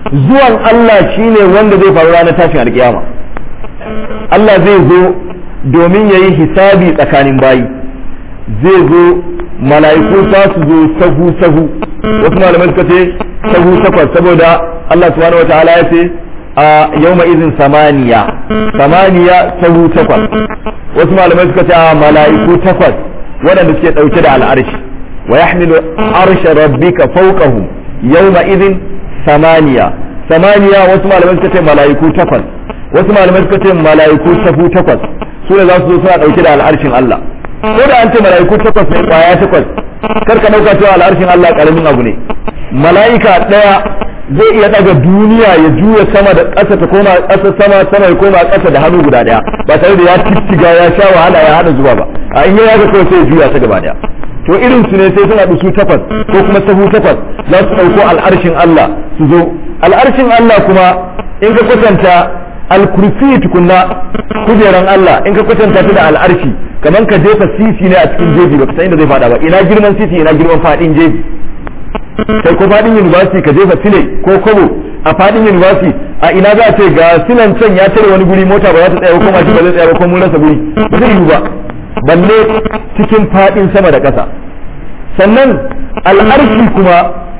zuwan Allah shine wanda zai faru ranar tashin alkiyama Allah zai zo domin ya yi hisabi tsakanin bayi zai zo mala'iku za su zo sahu sahu wasu malamai suka ce sahu takwas saboda Allah subhanahu wa ta'ala ya ce a yawma izin samaniya samaniya sahu takwas wasu malamai suka ce a mala'iku takwas waɗanda suke ɗauke da al'arshi wa yahmilu arsha rabbika fawqahum yawma izin samaniya samaniya wasu malamai suka ce mala'iku takwas wasu malamai suka ce mala'iku sahu takwas su ne za su zo suna ɗauke da al'arshin Allah ko da an ce mala'iku takwas ne kwaya takwas kar ka ɗauka cewa al'arshin Allah ƙaramin abu ne mala'ika ɗaya zai iya ɗaga duniya ya juya sama da ƙasa ta koma ƙasa sama sama ya koma ƙasa da hannu guda ɗaya ba tare da ya tittiga ya sha wahala ya haɗa zuwa ba a in ya ga kawai sai ya juya ta gaba ɗaya to irin su ne sai suna su takwas ko kuma sahu takwas za su ɗauko al'arshin Allah su zo al'arshin Allah kuma in ka kwatanta alkursi tukunna kujeran Allah in ka kwatanta ta da al'arshi kamar ka jefa sisi ne a cikin jeji baka san inda zai fada ba ina girman sisi ina girman fadin jeji sai ko fadin university ka jefa sile ko kobo a fadin university a ina za a ce ga silan can ya tare wani guri mota ba za ta tsaya ko mashi ba zai tsaya ba ko mun rasa guri ba zai yiwu ba balle cikin fadin sama da ƙasa sannan al'arshi kuma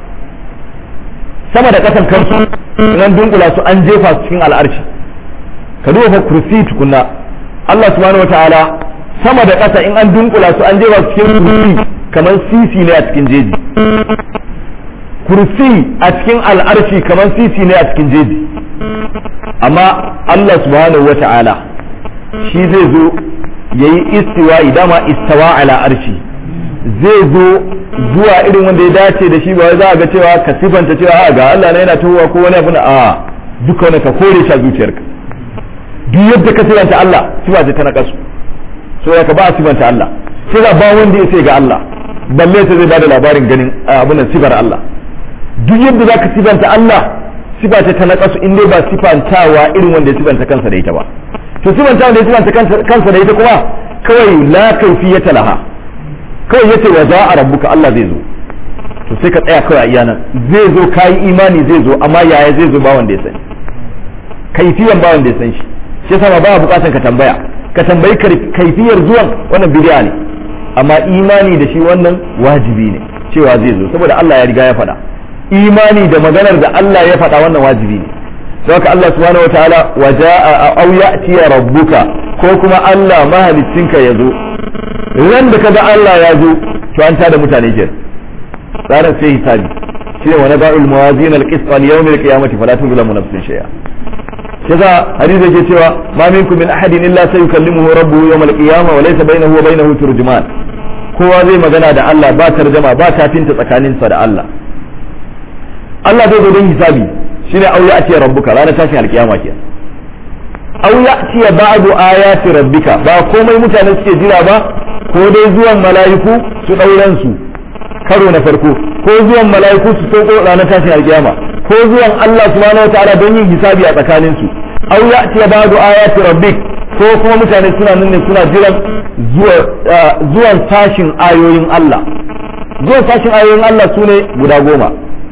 sama da ƙasan kansu nan dunkula su an jefa su cikin al'arshi ka duba fa kursi tukunna Allah subhanahu wataala sama da ƙasa in an dunkula su an jefa su cikin kursi kamar sisi ne a cikin jeji kursi a cikin al'arshi kamar sisi ne a cikin jeji amma Allah subhanahu wataala shi zai zo yayi istiwa dama istawa ala arshi zai zo zuwa irin wanda ya dace da shi ba za a ga cewa ka sifanta cewa a ga Allah na yana tuwa ko wani abu na a duka wani ka kore shi a zuciyarka duk yadda ka sifanta Allah sifa ce ta nakasu so ya ka ba a sifanta Allah sai ba wanda ya sai ga Allah balle ta zai bada labarin ganin abin nan sifar Allah duk yadda za ka sifanta Allah sifa ce ta nakasu in dai ba sifantawa irin wanda ya sifanta kansa da ita ba to sifanta wanda ya sifanta kansa da ita kuma kawai la kaifiyata laha kawai yace wa za a rabbuka Allah zai zo to sai ka tsaya kawai a iya nan zai zo kayi imani zai zo amma yaya zai zo ba wanda ya sani kaifiyan ba wanda ya san shi shi yasa ba bukatan ka tambaya ka tambayi kaifiyar zuwan wannan bid'a ne amma imani da shi wannan wajibi ne cewa zai zo saboda Allah ya riga ya faɗa imani da maganar da Allah ya faɗa wannan wajibi ne don haka Allah subhanahu wataala wa ja'a aw ya'ti rabbuka ko kuma Allah mahaliccinka ya zo ran da kaga Allah ya zo to an tada mutane ke tsarin sai hisabi shine wa naba'ul mawazin al-qist al yawm al-qiyamati fala tuzlamu nafsun shay'a kaza hadisi yake cewa ma minkum min ahadin illa sayukallimuhu rabbuhu yawm al-qiyamah wa laysa bainahu wa bainahu turjuman kowa zai magana da Allah ba tarjama ba tafinta tsakaninsa da Allah Allah zai zo don hisabi shine au ya ce rabbuka ranar tashin alkiyama ke au ya ce ba'du ayati rabbika ba komai mutane suke jira ba ko dai zuwan mala'iku su dauran su karo na farko ko zuwan mala'iku su sauko ranar tashin alkiyama ko zuwan Allah subhanahu wataala don yin hisabi a tsakanin su au ya ce ba'du ayati rabbik ko kuma mutane suna nan ne suna jiran zuwan tashin ayoyin Allah zuwan tashin ayoyin Allah sune guda goma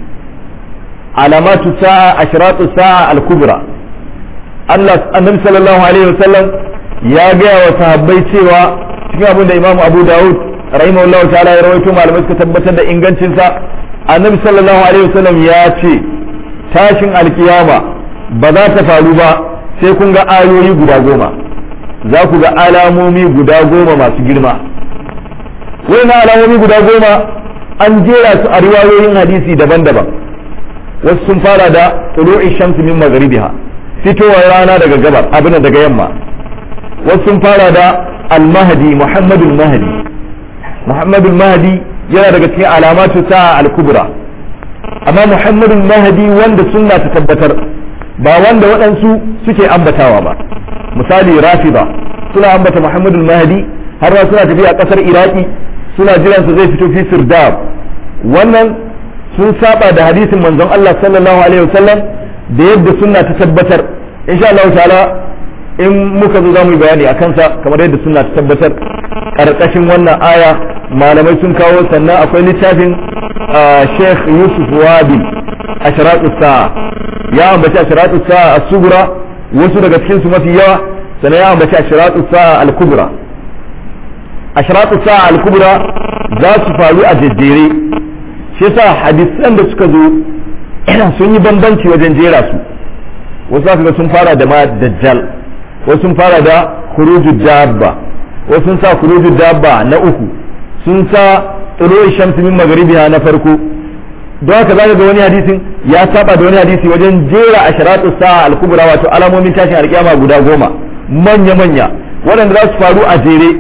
alamatu sa'a ashratu sa'a al-kubra Allah annabi sallallahu alaihi wasallam ya gaya wa sahabbai cewa cikin abin da Imam Abu Dawud rahimahullahu ta'ala ya rawaito malamai suka tabbatar da ingancin sa annabi sallallahu alaihi wasallam ya ce tashin alkiyama ba za ta faru ba sai kun ga ayoyi guda goma za ku ga alamomi guda goma masu girma wannan alamomi guda goma an jera su a riwayoyin hadisi daban-daban wasu sun fara da tulu'i shamsi min magharibiha fitowar rana daga gabar abin daga yamma wasu sun fara da al-mahdi muhammadul mahdi muhammadul mahdi yana daga cikin alamatu sa'a al-kubra amma muhammadul mahdi wanda sunna ta tabbatar ba wanda waɗansu suke ambatawa ba misali rafida suna ambata muhammadul mahdi har ma suna tafiya ƙasar iraki suna jiransa zai fito fi sirdab wannan sun saba da hadisin manzon Allah sallallahu alaihi wasallam da yadda sunna ta tabbatar insha Allah ta'ala in muka zo zamu yi bayani a kansa kamar yadda sunna ta tabbatar karkashin wannan aya malamai sun kawo sannan akwai littafin Sheikh Yusuf Wabi ashraqus sa'a ya ambaci ashratu sa'a as-sughra wasu daga cikin su mafi yawa sannan ya ambaci ashratu sa'a al-kubra ashratu sa'a al-kubra za su faru a jejjere shi yasa hadisan da suka zo sun yi bambanci wajen jera su wasu za ga sun fara da ma dajjal wasu sun fara da khuruju dabba wasu sun sa khuruju dabba na uku sun sa tsuruwar shamsi min magribiha na farko don haka zaka ga wani hadisin ya saba da wani hadisi wajen jera asharatu sa'a al-kubra wato alamomin tashin alkiyama guda goma manya manya waɗanda za su faru a jere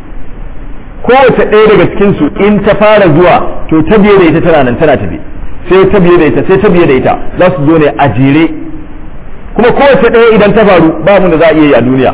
kowace ɗaya daga cikin su in ta fara zuwa to ta biye da ita tana nan tana tafi sai ta biye da ita sai ta biye da ita za su zo ne a jere kuma kowace ɗaya idan ta faru ba wanda za a iya yi a duniya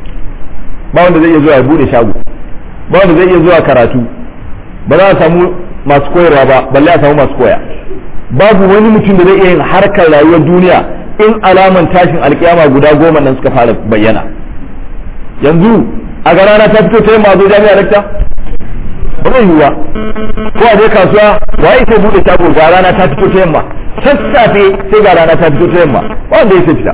ba wanda zai iya zuwa ya bude shago ba wanda zai iya zuwa karatu ba za a samu masu koyarwa ba balle a samu masu koya babu wani mutum da zai iya yin harkar rayuwar duniya in alaman tashin alkiyama guda goma nan suka fara bayyana yanzu a ga rana ta fito ta yamma zo jami'a lakta ba zai yiwuwa ko a je kasuwa wa yake bude shago ga rana ta fito ta yamma sassafe sai ga rana ta fito ta yamma wanda ya fita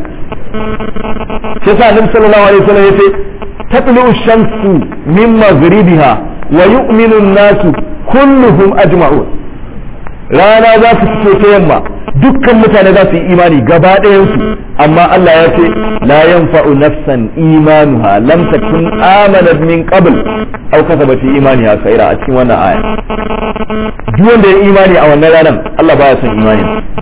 sai sa annabi sallallahu alaihi wasallam yace tatlu shamsu min maghribiha wa yu'minu an-nasu kulluhum ajma'un rana za su fito ta yamma dukkan mutane za su yi imani gaba ɗayansu amma Allah ya ce la yanfa'u nafsan imanuha lam takun amanat min qabl aw kasabat fi imaniha khaira a cikin wannan aya duk wanda ya imani a wannan ranar Allah baya son imani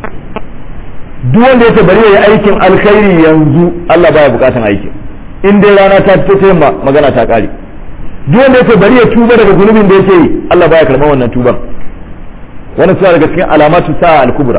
duk wanda yake bari yayi aikin alkhairi yanzu Allah baya bukatan aikin in dai rana ta fito ta yamma magana ta kare duk wanda yake bari ya tuba daga zunubin da yake yi Allah baya karɓar wannan tuban wannan suna daga cikin alamatu sa'a al-kubra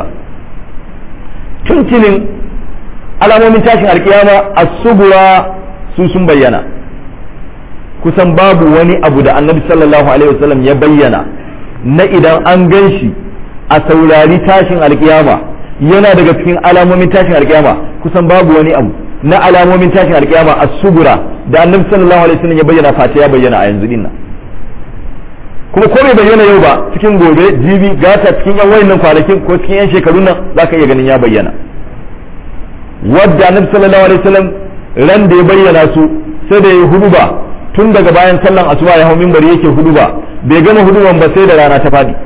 tuntunin alamomin tashin alkiyama as-subura su sun bayyana kusan babu wani abu da annabi sallallahu alaihi wasallam ya bayyana na idan an gan shi a saurari tashin alkiyama yana daga cikin alamomin tashin alkiyama kusan babu wani abu na alamomin tashin alkiyama as-subura da annabi sallallahu alaihi wasallam ya bayyana fata ya bayyana a yanzu dinnan kuma ko bai bayyana yau ba cikin gobe jibi gata cikin yan wayannan kwanakin ko cikin yan shekarun nan zaka iya ganin ya bayyana wadda annabi sallallahu alaihi wasallam ran da ya bayyana su sai da ya huduba tun daga bayan sallan asuba ya hau minbari yake huduba bai gama huduban ba sai da rana ta fadi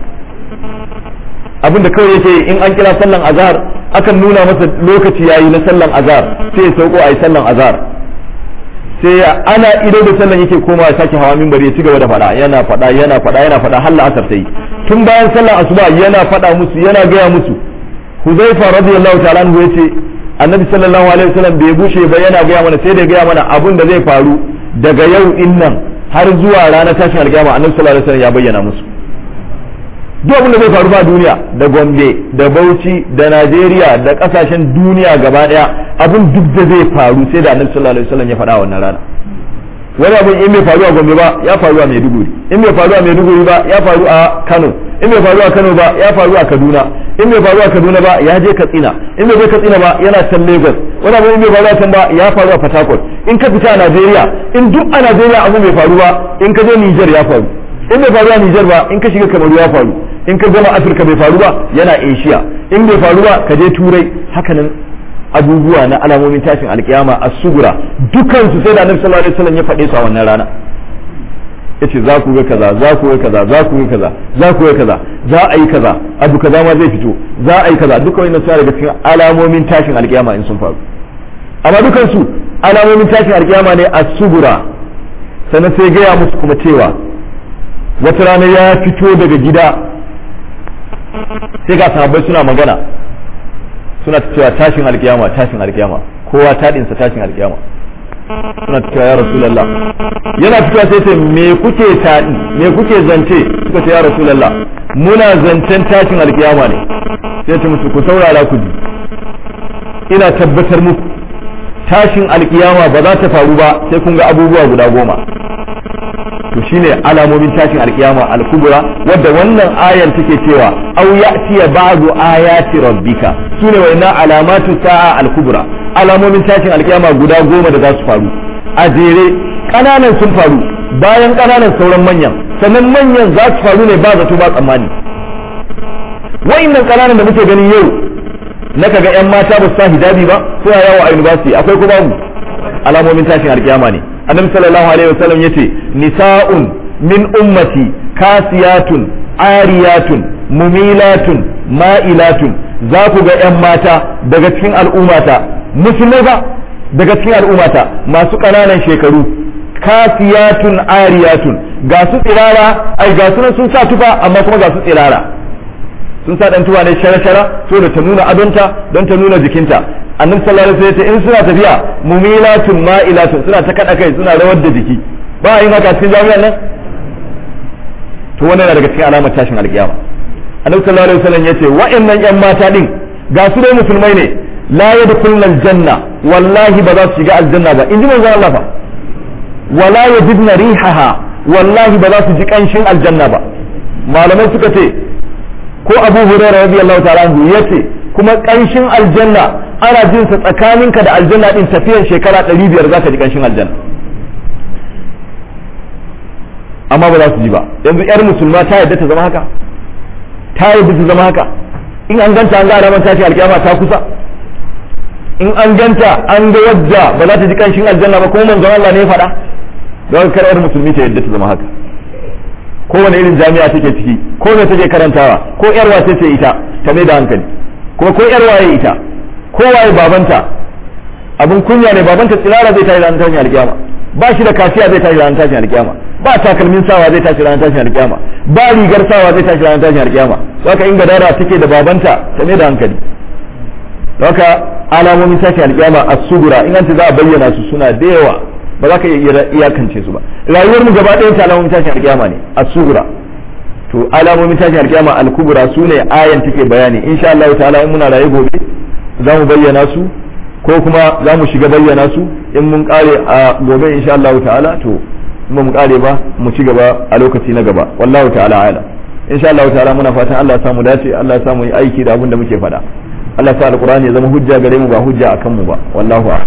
abin da kawai yake in an kira sallan azhar akan nuna masa lokaci yayi na sallan azhar sai ya sauko ayi sallan azhar sai ana ido da sallan yake koma ya sake hawa minbari ya ci gaba da fada yana fada yana fada yana fada har la'asar sai tun bayan sallan asuba yana fada musu yana gaya musu Huzaifa radiyallahu ta'ala anhu yace Annabi sallallahu alaihi wasallam bai bushe ba yana gaya mana sai da gaya mana abun da zai faru daga yau in nan har zuwa ranar tashin alkiyama Annabi sallallahu alaihi wasallam ya bayyana musu duk abin da zai faru ba duniya da Gombe da Bauchi da Najeriya da kasashen duniya gaba daya abin duk da zai faru sai da Annabi sallallahu alaihi wasallam ya faɗa wannan rana wani abin in bai faru a Gombe ba ya faru a Maiduguri in bai faru a Maiduguri ba ya faru a Kano in bai faru a Kano ba ya faru a Kaduna in bai faru a Kaduna ba ya je Katsina in bai je Katsina ba yana can Lagos wani abin in bai faru a can ba ya faru a Port Harcourt in ka fita a Najeriya in duk a Najeriya abu bai faru ba in ka je Niger ya faru in bai faru a Niger ba in ka shiga Kamaru ya faru in ka gama Afirka bai faru ba yana Asia in bai faru ba ka je Turai hakanan abubuwa na alamomin tashin alkiyama a sugura dukansu sai da annabi sallallahu alaihi wasallam ya faɗe su a wannan rana yace za ku ga kaza za ku ga kaza za ku ga kaza za ku ga kaza za a yi kaza abu kaza ma zai fito za a yi kaza duka wannan suna daga cikin alamomin tashin alkiyama in sun faru amma dukansu alamomin tashin alkiyama ne a sugura sannan sai gaya musu kuma cewa wata rana ya fito daga gida sai ga sahabbai suna magana suna cewa tashin alkiyama tashin alkiyama kowa taɗinsa tashin alkiyama suna cewa ya rasulallah yana fitowa sai ce me kuke taɗi me kuke zance suka ce ya rasulallah muna zancen tashin alkiyama ne sai ce musu ku saurara ku ji ina tabbatar muku tashin alkiyama ba za ta faru ba sai kun ga abubuwa guda goma to shine alamomin tashin alkiyama al-kubra wadda wannan ayan take cewa aw ya'tiya ba'du ayati rabbika sune wayannan alamatu sa'a al-kubra alamomin tashin alkiyama guda goma da za su faru a jere kananan sun faru bayan kananan sauran manyan sannan manyan za su faru ne ba zato ba tsammani wayannan kananan da muke gani yau na kaga yan mata ba su sa hijabi ba suna yawo a university akwai ko babu alamomin tashin alkiyama ne annabi sallallahu alaihi wasallam yace nisa'un min ummati kasiyatun ariyatun mumilatun ma'ilatun za ku ga yan mata daga cikin al'ummata musulmai ba daga cikin al'ummata masu ƙananan shekaru kasiyatun ariyatun ga su tsirara ai ga su sun sa tufa amma kuma ga su tsirara sun sa dan tuwa ne shara-shara so da ta nuna adonta don ta nuna jikinta annabi sallallahu alaihi wasallam in suna tafiya mumilatun ma'ilatun suna ta kada kai suna rawar da jiki ba a yin haka cikin jami'an nan to wannan yana daga cikin alamar tashin alkiyama annabi sallallahu alaihi wasallam yace wa'annan yan mata din ga su dai musulmai ne la yadkhuluna aljanna wallahi ba za su shiga aljanna ba inji manzon Allah fa wala yajidna rihaha wallahi ba za su ji kanshin aljanna ba malamai suka ce ko abu hurairah radiyallahu ta'ala anhu yace kuma kanshin aljanna ana jin sa tsakaninka da aljanna din tafiyar shekara 500 zaka ji kanshin aljanna amma ba za su ji ba yanzu yar musulma ta yadda ta zama haka ta yadda ta zama haka in an ganta an ga alamar tashi alkiyama ta kusa in an ganta an ga wadda ba za ta ji kanshin aljanna ba kuma manzon Allah ne ya faɗa don kar yar musulmi ta yadda ta zama haka kowane irin jami'a take ciki ko me take karantawa ko yar wace ce ita ta mai da hankali ko ko yar waye ita ko waye babanta abin kunya ne babanta tsirara zai tashi ranar tashin alkiyama ba shi da kasiya zai tashi ranar tashin alkiyama ba takalmin sawa zai tashi ranar tashin alkiyama ba rigar sawa zai tashi ranar tashin alkiyama haka in gadara take da babanta ta mai da hankali haka alamomin tashin alkiyama a sugura in an za a bayyana su suna da yawa ba za ka iya iyakance su ba rayuwar mu gaba ɗayan ta alamomin tashin alkiyama ne a sugura to alamomin tashin alkiyama al-kubra su ne ayan take bayani insha Allah ta'ala in muna raye gobe za mu bayyana su ko kuma za mu shiga bayyana su in mun kare a gobe insha Allah ta'ala to in mu kare ba mu ci gaba a lokaci na gaba wallahu ta'ala ala insha Allah ta'ala muna fatan Allah ya samu dace Allah ya samu yi aiki da abin da muke faɗa Allah ya sa alqur'ani ya zama hujja gare mu ba hujja akan mu ba wallahu a'lam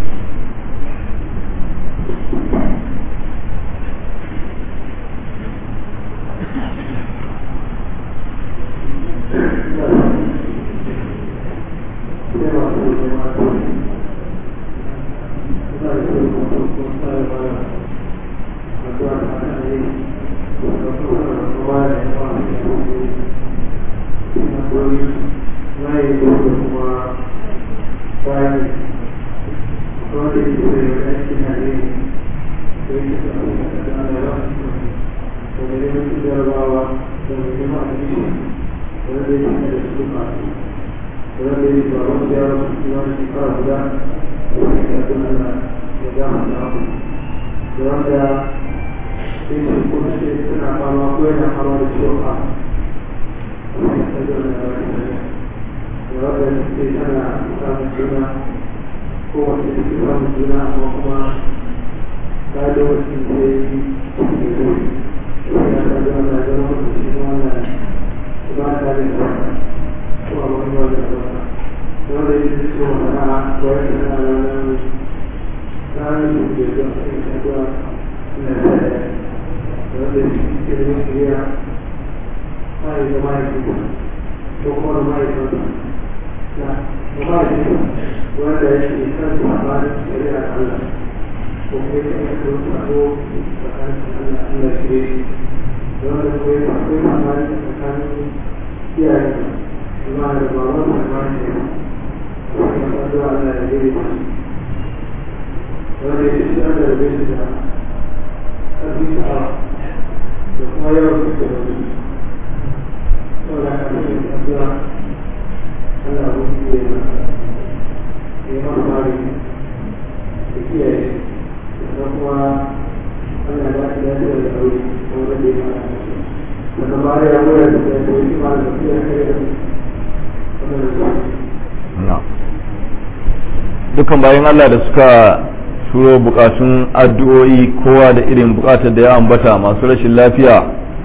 dukan bayan Allah da suka turo bukatun addu'o'i kowa da irin bukatar da ya ambata masu rashin lafiya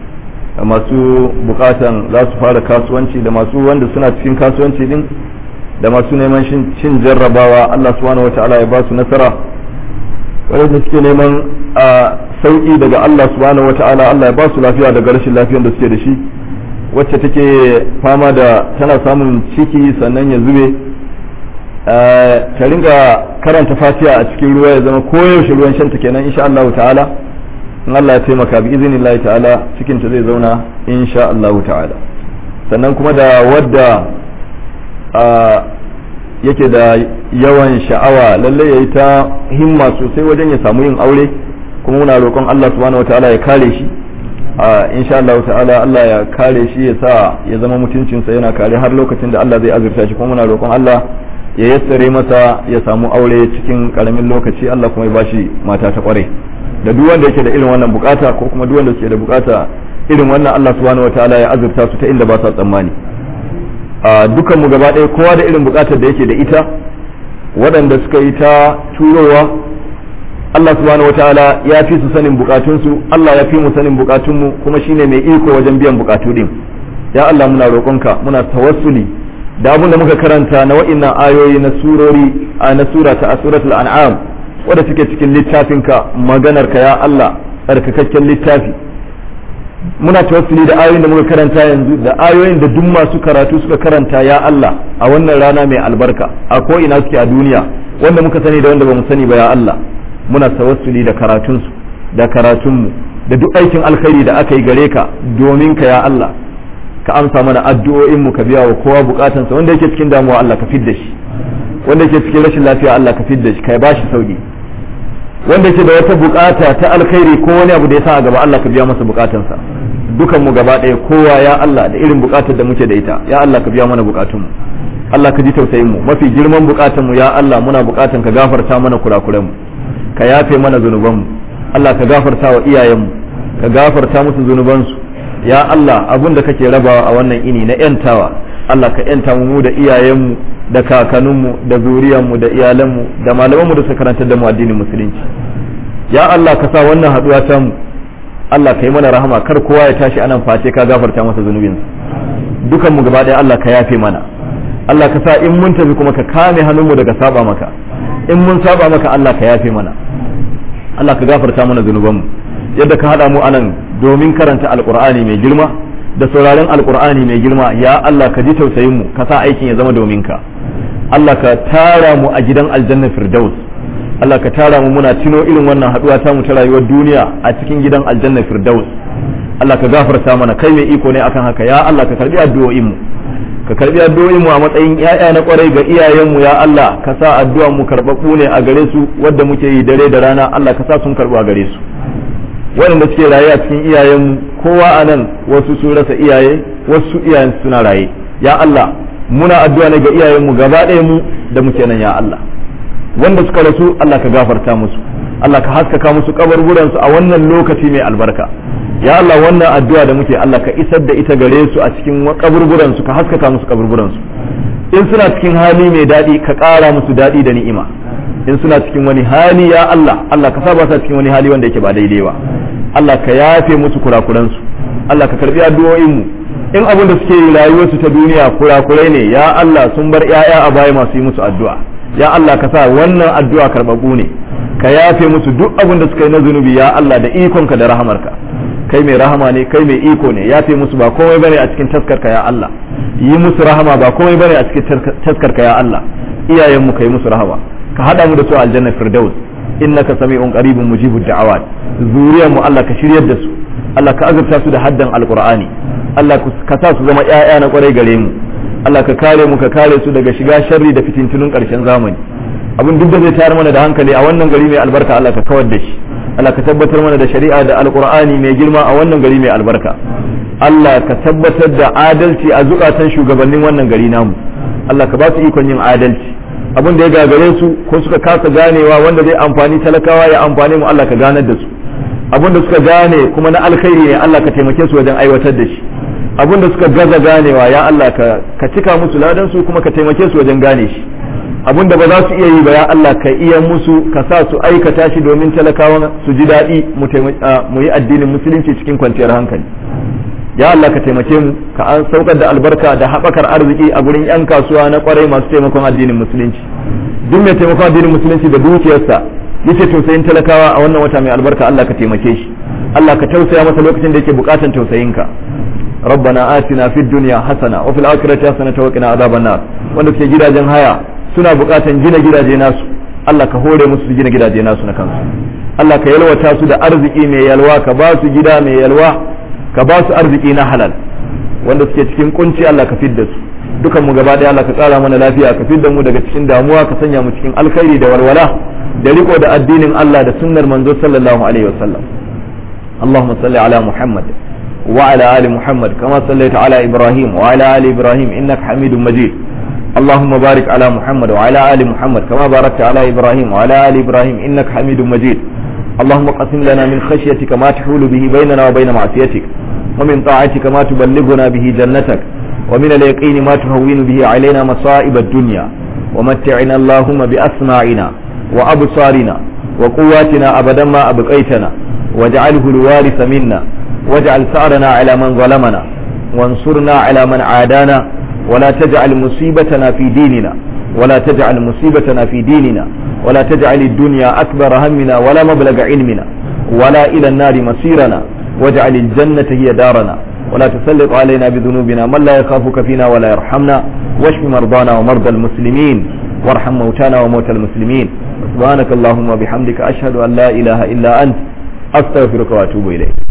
da masu bukatan za su fara kasuwanci da masu wanda suna cikin kasuwanci din da masu neman cin jarrabawa Allah subhanahu wa ta'ala ya ba su nasara wanda suke neman a sauki daga Allah subhanahu wa ta'ala Allah ya ba su lafiya daga rashin lafiyar da suke da shi wacce take fama da tana samun ciki sannan ya zube ta ringa karanta fatiha a cikin ruwa ya zama koyaushe ruwan shanta kenan insha Allah ta'ala in Allah ya taimaka bi izinin ta'ala cikin ta zai zauna insha Allah ta'ala sannan kuma da wadda yake da yawan sha'awa lalle yayi ta himma sosai wajen ya samu yin aure kuma muna roƙon Allah subhanahu wataala ya kare shi insha Allah ta'ala Allah ya kare shi ya sa ya zama mutuncinsa yana kare har lokacin da Allah zai azurta shi kuma muna roƙon Allah ya yassare masa ya samu aure cikin karamin lokaci Allah kuma ya bashi mata ta kware da duk wanda yake da irin wannan bukata ko kuma duk wanda yake da bukata irin wannan Allah subhanahu wataala ya azurta su ta inda ba sa tsammani a dukan mu gaba ɗaya kowa da irin bukatar da yake da ita waɗanda suka yi ta turowa Allah subhanahu wataala ya fi su sanin bukatunsu Allah ya fi mu sanin bukatunmu kuma shine mai iko wajen biyan bukatu din ya Allah muna roƙonka muna tawassuli da abin da muka karanta na wa'innan ayoyi na surori a na sura ta suratul an'am wadda suke cikin littafinka maganarka ya Allah tsarkakakken littafi muna tawassuli da ayoyin da muka karanta yanzu da ayoyin da duk masu karatu suka karanta ya Allah a wannan rana mai albarka a ko ina suke a duniya wanda muka sani da wanda bamu sani ba ya Allah muna tawassuli da karatunsu da karatunmu da duk aikin alkhairi da aka yi gare ka domin ka ya Allah ka amsa mana addu'o'in mu ka biya wa kowa bukatansa wanda yake cikin damuwa Allah ka fidda shi wanda yake cikin rashin lafiya Allah ka fidda shi ka ba shi sauki wanda yake da wata bukata ta alkhairi ko wani abu da ya sa a gaba Allah ka biya masa bukatansa dukan mu gaba ɗaya kowa ya Allah da irin bukatar da muke da ita ya Allah ka biya mana bukatun mu Allah ka ji tausayin mu mafi girman bukatun mu ya Allah muna bukatan ka gafarta mana kurakuran mu ka yafe mana zunuban mu Allah ka gafarta wa iyayen mu ka gafarta musu zunubansu ya Allah abun da kake rabawa a wannan ini na yantawa Allah ka yanta mu da iyayenmu da kakanninmu da zuriyanmu da iyalanmu da malamanmu da suka karantar da mu addinin musulunci ya Allah ka sa wannan haduwa ta mu Allah ka yi mana rahama kar kowa ya tashi anan face ka gafarta masa zunubinsa dukan mu gaba ɗaya Allah ka yafe mana Allah ka sa in mun tafi kuma ka kame hannunmu daga saba maka in mun saba maka Allah ka yafe mana Allah ka gafarta mana zunubanmu yadda ka haɗa mu anan domin karanta alkur'ani mai girma da sauraron alkur'ani mai girma ya Allah ka ji tausayin mu ka sa aikin ya zama domin ka Allah ka tara mu a gidan aljanna firdaus Allah ka tara mu muna tuno irin wannan haduwa ta mu ta rayuwar duniya a cikin gidan aljanna firdaus Allah ka gafarta mana kai mai iko ne akan haka ya Allah ka karbi addu'o'in mu ka karbi addu'o'in mu a matsayin yaya na kwarai ga iyayen mu ya Allah ka sa addu'an mu karbabu ne a gare su wadda muke yi dare da rana Allah ka sa sun karbu a gare su waɗanda suke raye a cikin iyayen kowa a nan wasu sun rasa iyaye wasu iyayen suna raye ya Allah muna addu'a ne ga iyayenmu gaba ɗaya mu da muke nan ya Allah wanda suka rasu Allah ka gafarta musu Allah ka haskaka musu kaburburan su a wannan lokaci mai albarka ya Allah wannan addu'a da muke Allah ka isar da ita gare su a cikin kaburburan su ka haskaka musu kaburburan su in suna cikin hali mai daɗi ka ƙara musu daɗi da ni'ima in suna cikin wani hali ya Allah Allah ka saba su cikin wani hali wanda yake ba daidai ba Allah ka yafe musu kurakuransu Allah ka karbi addu'o'in mu in abin da suke yi rayuwarsu ta duniya kurakurai ne ya Allah sun bar ƴaƴa a baya masu yi musu addu'a ya Allah ka sa wannan addu'a karbabu ne ka yafe musu duk abin da suka yi na zunubi ya Allah da ikonka da rahamarka kai mai rahama ne kai mai iko ne yafe musu ba komai bane a cikin taskarka ya Allah yi musu rahama ba komai bane a cikin taskarka ya Allah iyayen mu kai musu rahama ka hada mu da su aljanna firdaus innaka sami'un qaribun mujibud da'awat zuriyar mu Allah ka shiryar da su Allah ka azurta su da haddan alqur'ani Allah ka sa su zama ƴaƴa na kwarai gare mu Allah ka kare mu ka kare su daga shiga sharri da fitintunun ƙarshen zamani abin duk da zai tayar mana da hankali a wannan gari mai albarka Allah ka kawar da shi Allah ka tabbatar mana da shari'a da alqur'ani mai girma a wannan gari mai albarka Allah ka tabbatar da adalci a zukatan shugabannin wannan gari namu Allah ka ba su ikon yin adalci abin da ya gagare su ko suka kasa ganewa wanda zai amfani talakawa ya amfani mu Allah ka ganar da su abin da suka gane kuma na alkhairi ne Allah ka taimake su wajen aiwatar da shi abin da suka gaza ganewa ya Allah ka ka cika musu ladan su kuma ka taimake su wajen gane shi abin da ba za su iya yi ba ya Allah ka iya musu ka sa su aikata shi domin talakawa su ji daɗi mu yi addinin musulunci cikin kwanciyar hankali ya Allah ka taimake mu ka an saukar da albarka da haɓakar arziki a gurin 'yan kasuwa na kwarai masu taimakon addinin musulunci duk mai taimakon addinin musulunci da dukiyarsa yace tausayin talakawa a wannan wata mai albarka Allah ka taimake shi Allah ka tausaya masa lokacin da yake bukatan tausayinka ربنا آتنا في الدنيا حسنة وفي الآخرة حسنة وقنا عذاب النار wanda suke gidajen haya suna bukatan gina gidaje nasu Allah ka hore musu gina gidaje nasu na kansu Allah ka yalwata su da arziki mai yalwa ka ba su gida mai yalwa ka ba su arziki na halal wanda suke cikin kunci Allah ka fidda su dukan mu gaba daya Allah ka tsara mana lafiya ka fidda mu daga cikin damuwa ka sanya mu cikin alkhairi da walwala da riko da addinin Allah da sunnar manzo sallallahu alaihi wasallam اللهم صل على محمد وعلى آل محمد كما صليت على إبراهيم وعلى آل إبراهيم إنك حميد مجيد اللهم بارك على محمد وعلى آل محمد كما باركت على إبراهيم وعلى آل إبراهيم إنك حميد مجيد اللهم قسم لنا من خشيتك ما تحول به بيننا وبين معصيتك ومن طاعتك ما تبلغنا به جنتك ومن اليقين ما تهون به علينا مصائب الدنيا ومتعنا اللهم بأسماعنا وأبصارنا وقواتنا أبدا ما أبقيتنا واجعله الوارث منا واجعل ثأرنا على من ظلمنا وانصرنا على من عادانا ولا تجعل مصيبتنا في ديننا ولا تجعل مصيبتنا في ديننا ولا تجعل الدنيا أكبر همنا ولا مبلغ علمنا ولا إلى النار مصيرنا واجعل الجنة هي دارنا ولا تسلط علينا بذنوبنا من لا يخافك فينا ولا يرحمنا واشف مرضانا ومرضى المسلمين وارحم موتانا وموتى المسلمين سبحانك اللهم وبحمدك أشهد أن لا إله إلا أنت أستغفرك وأتوب إليك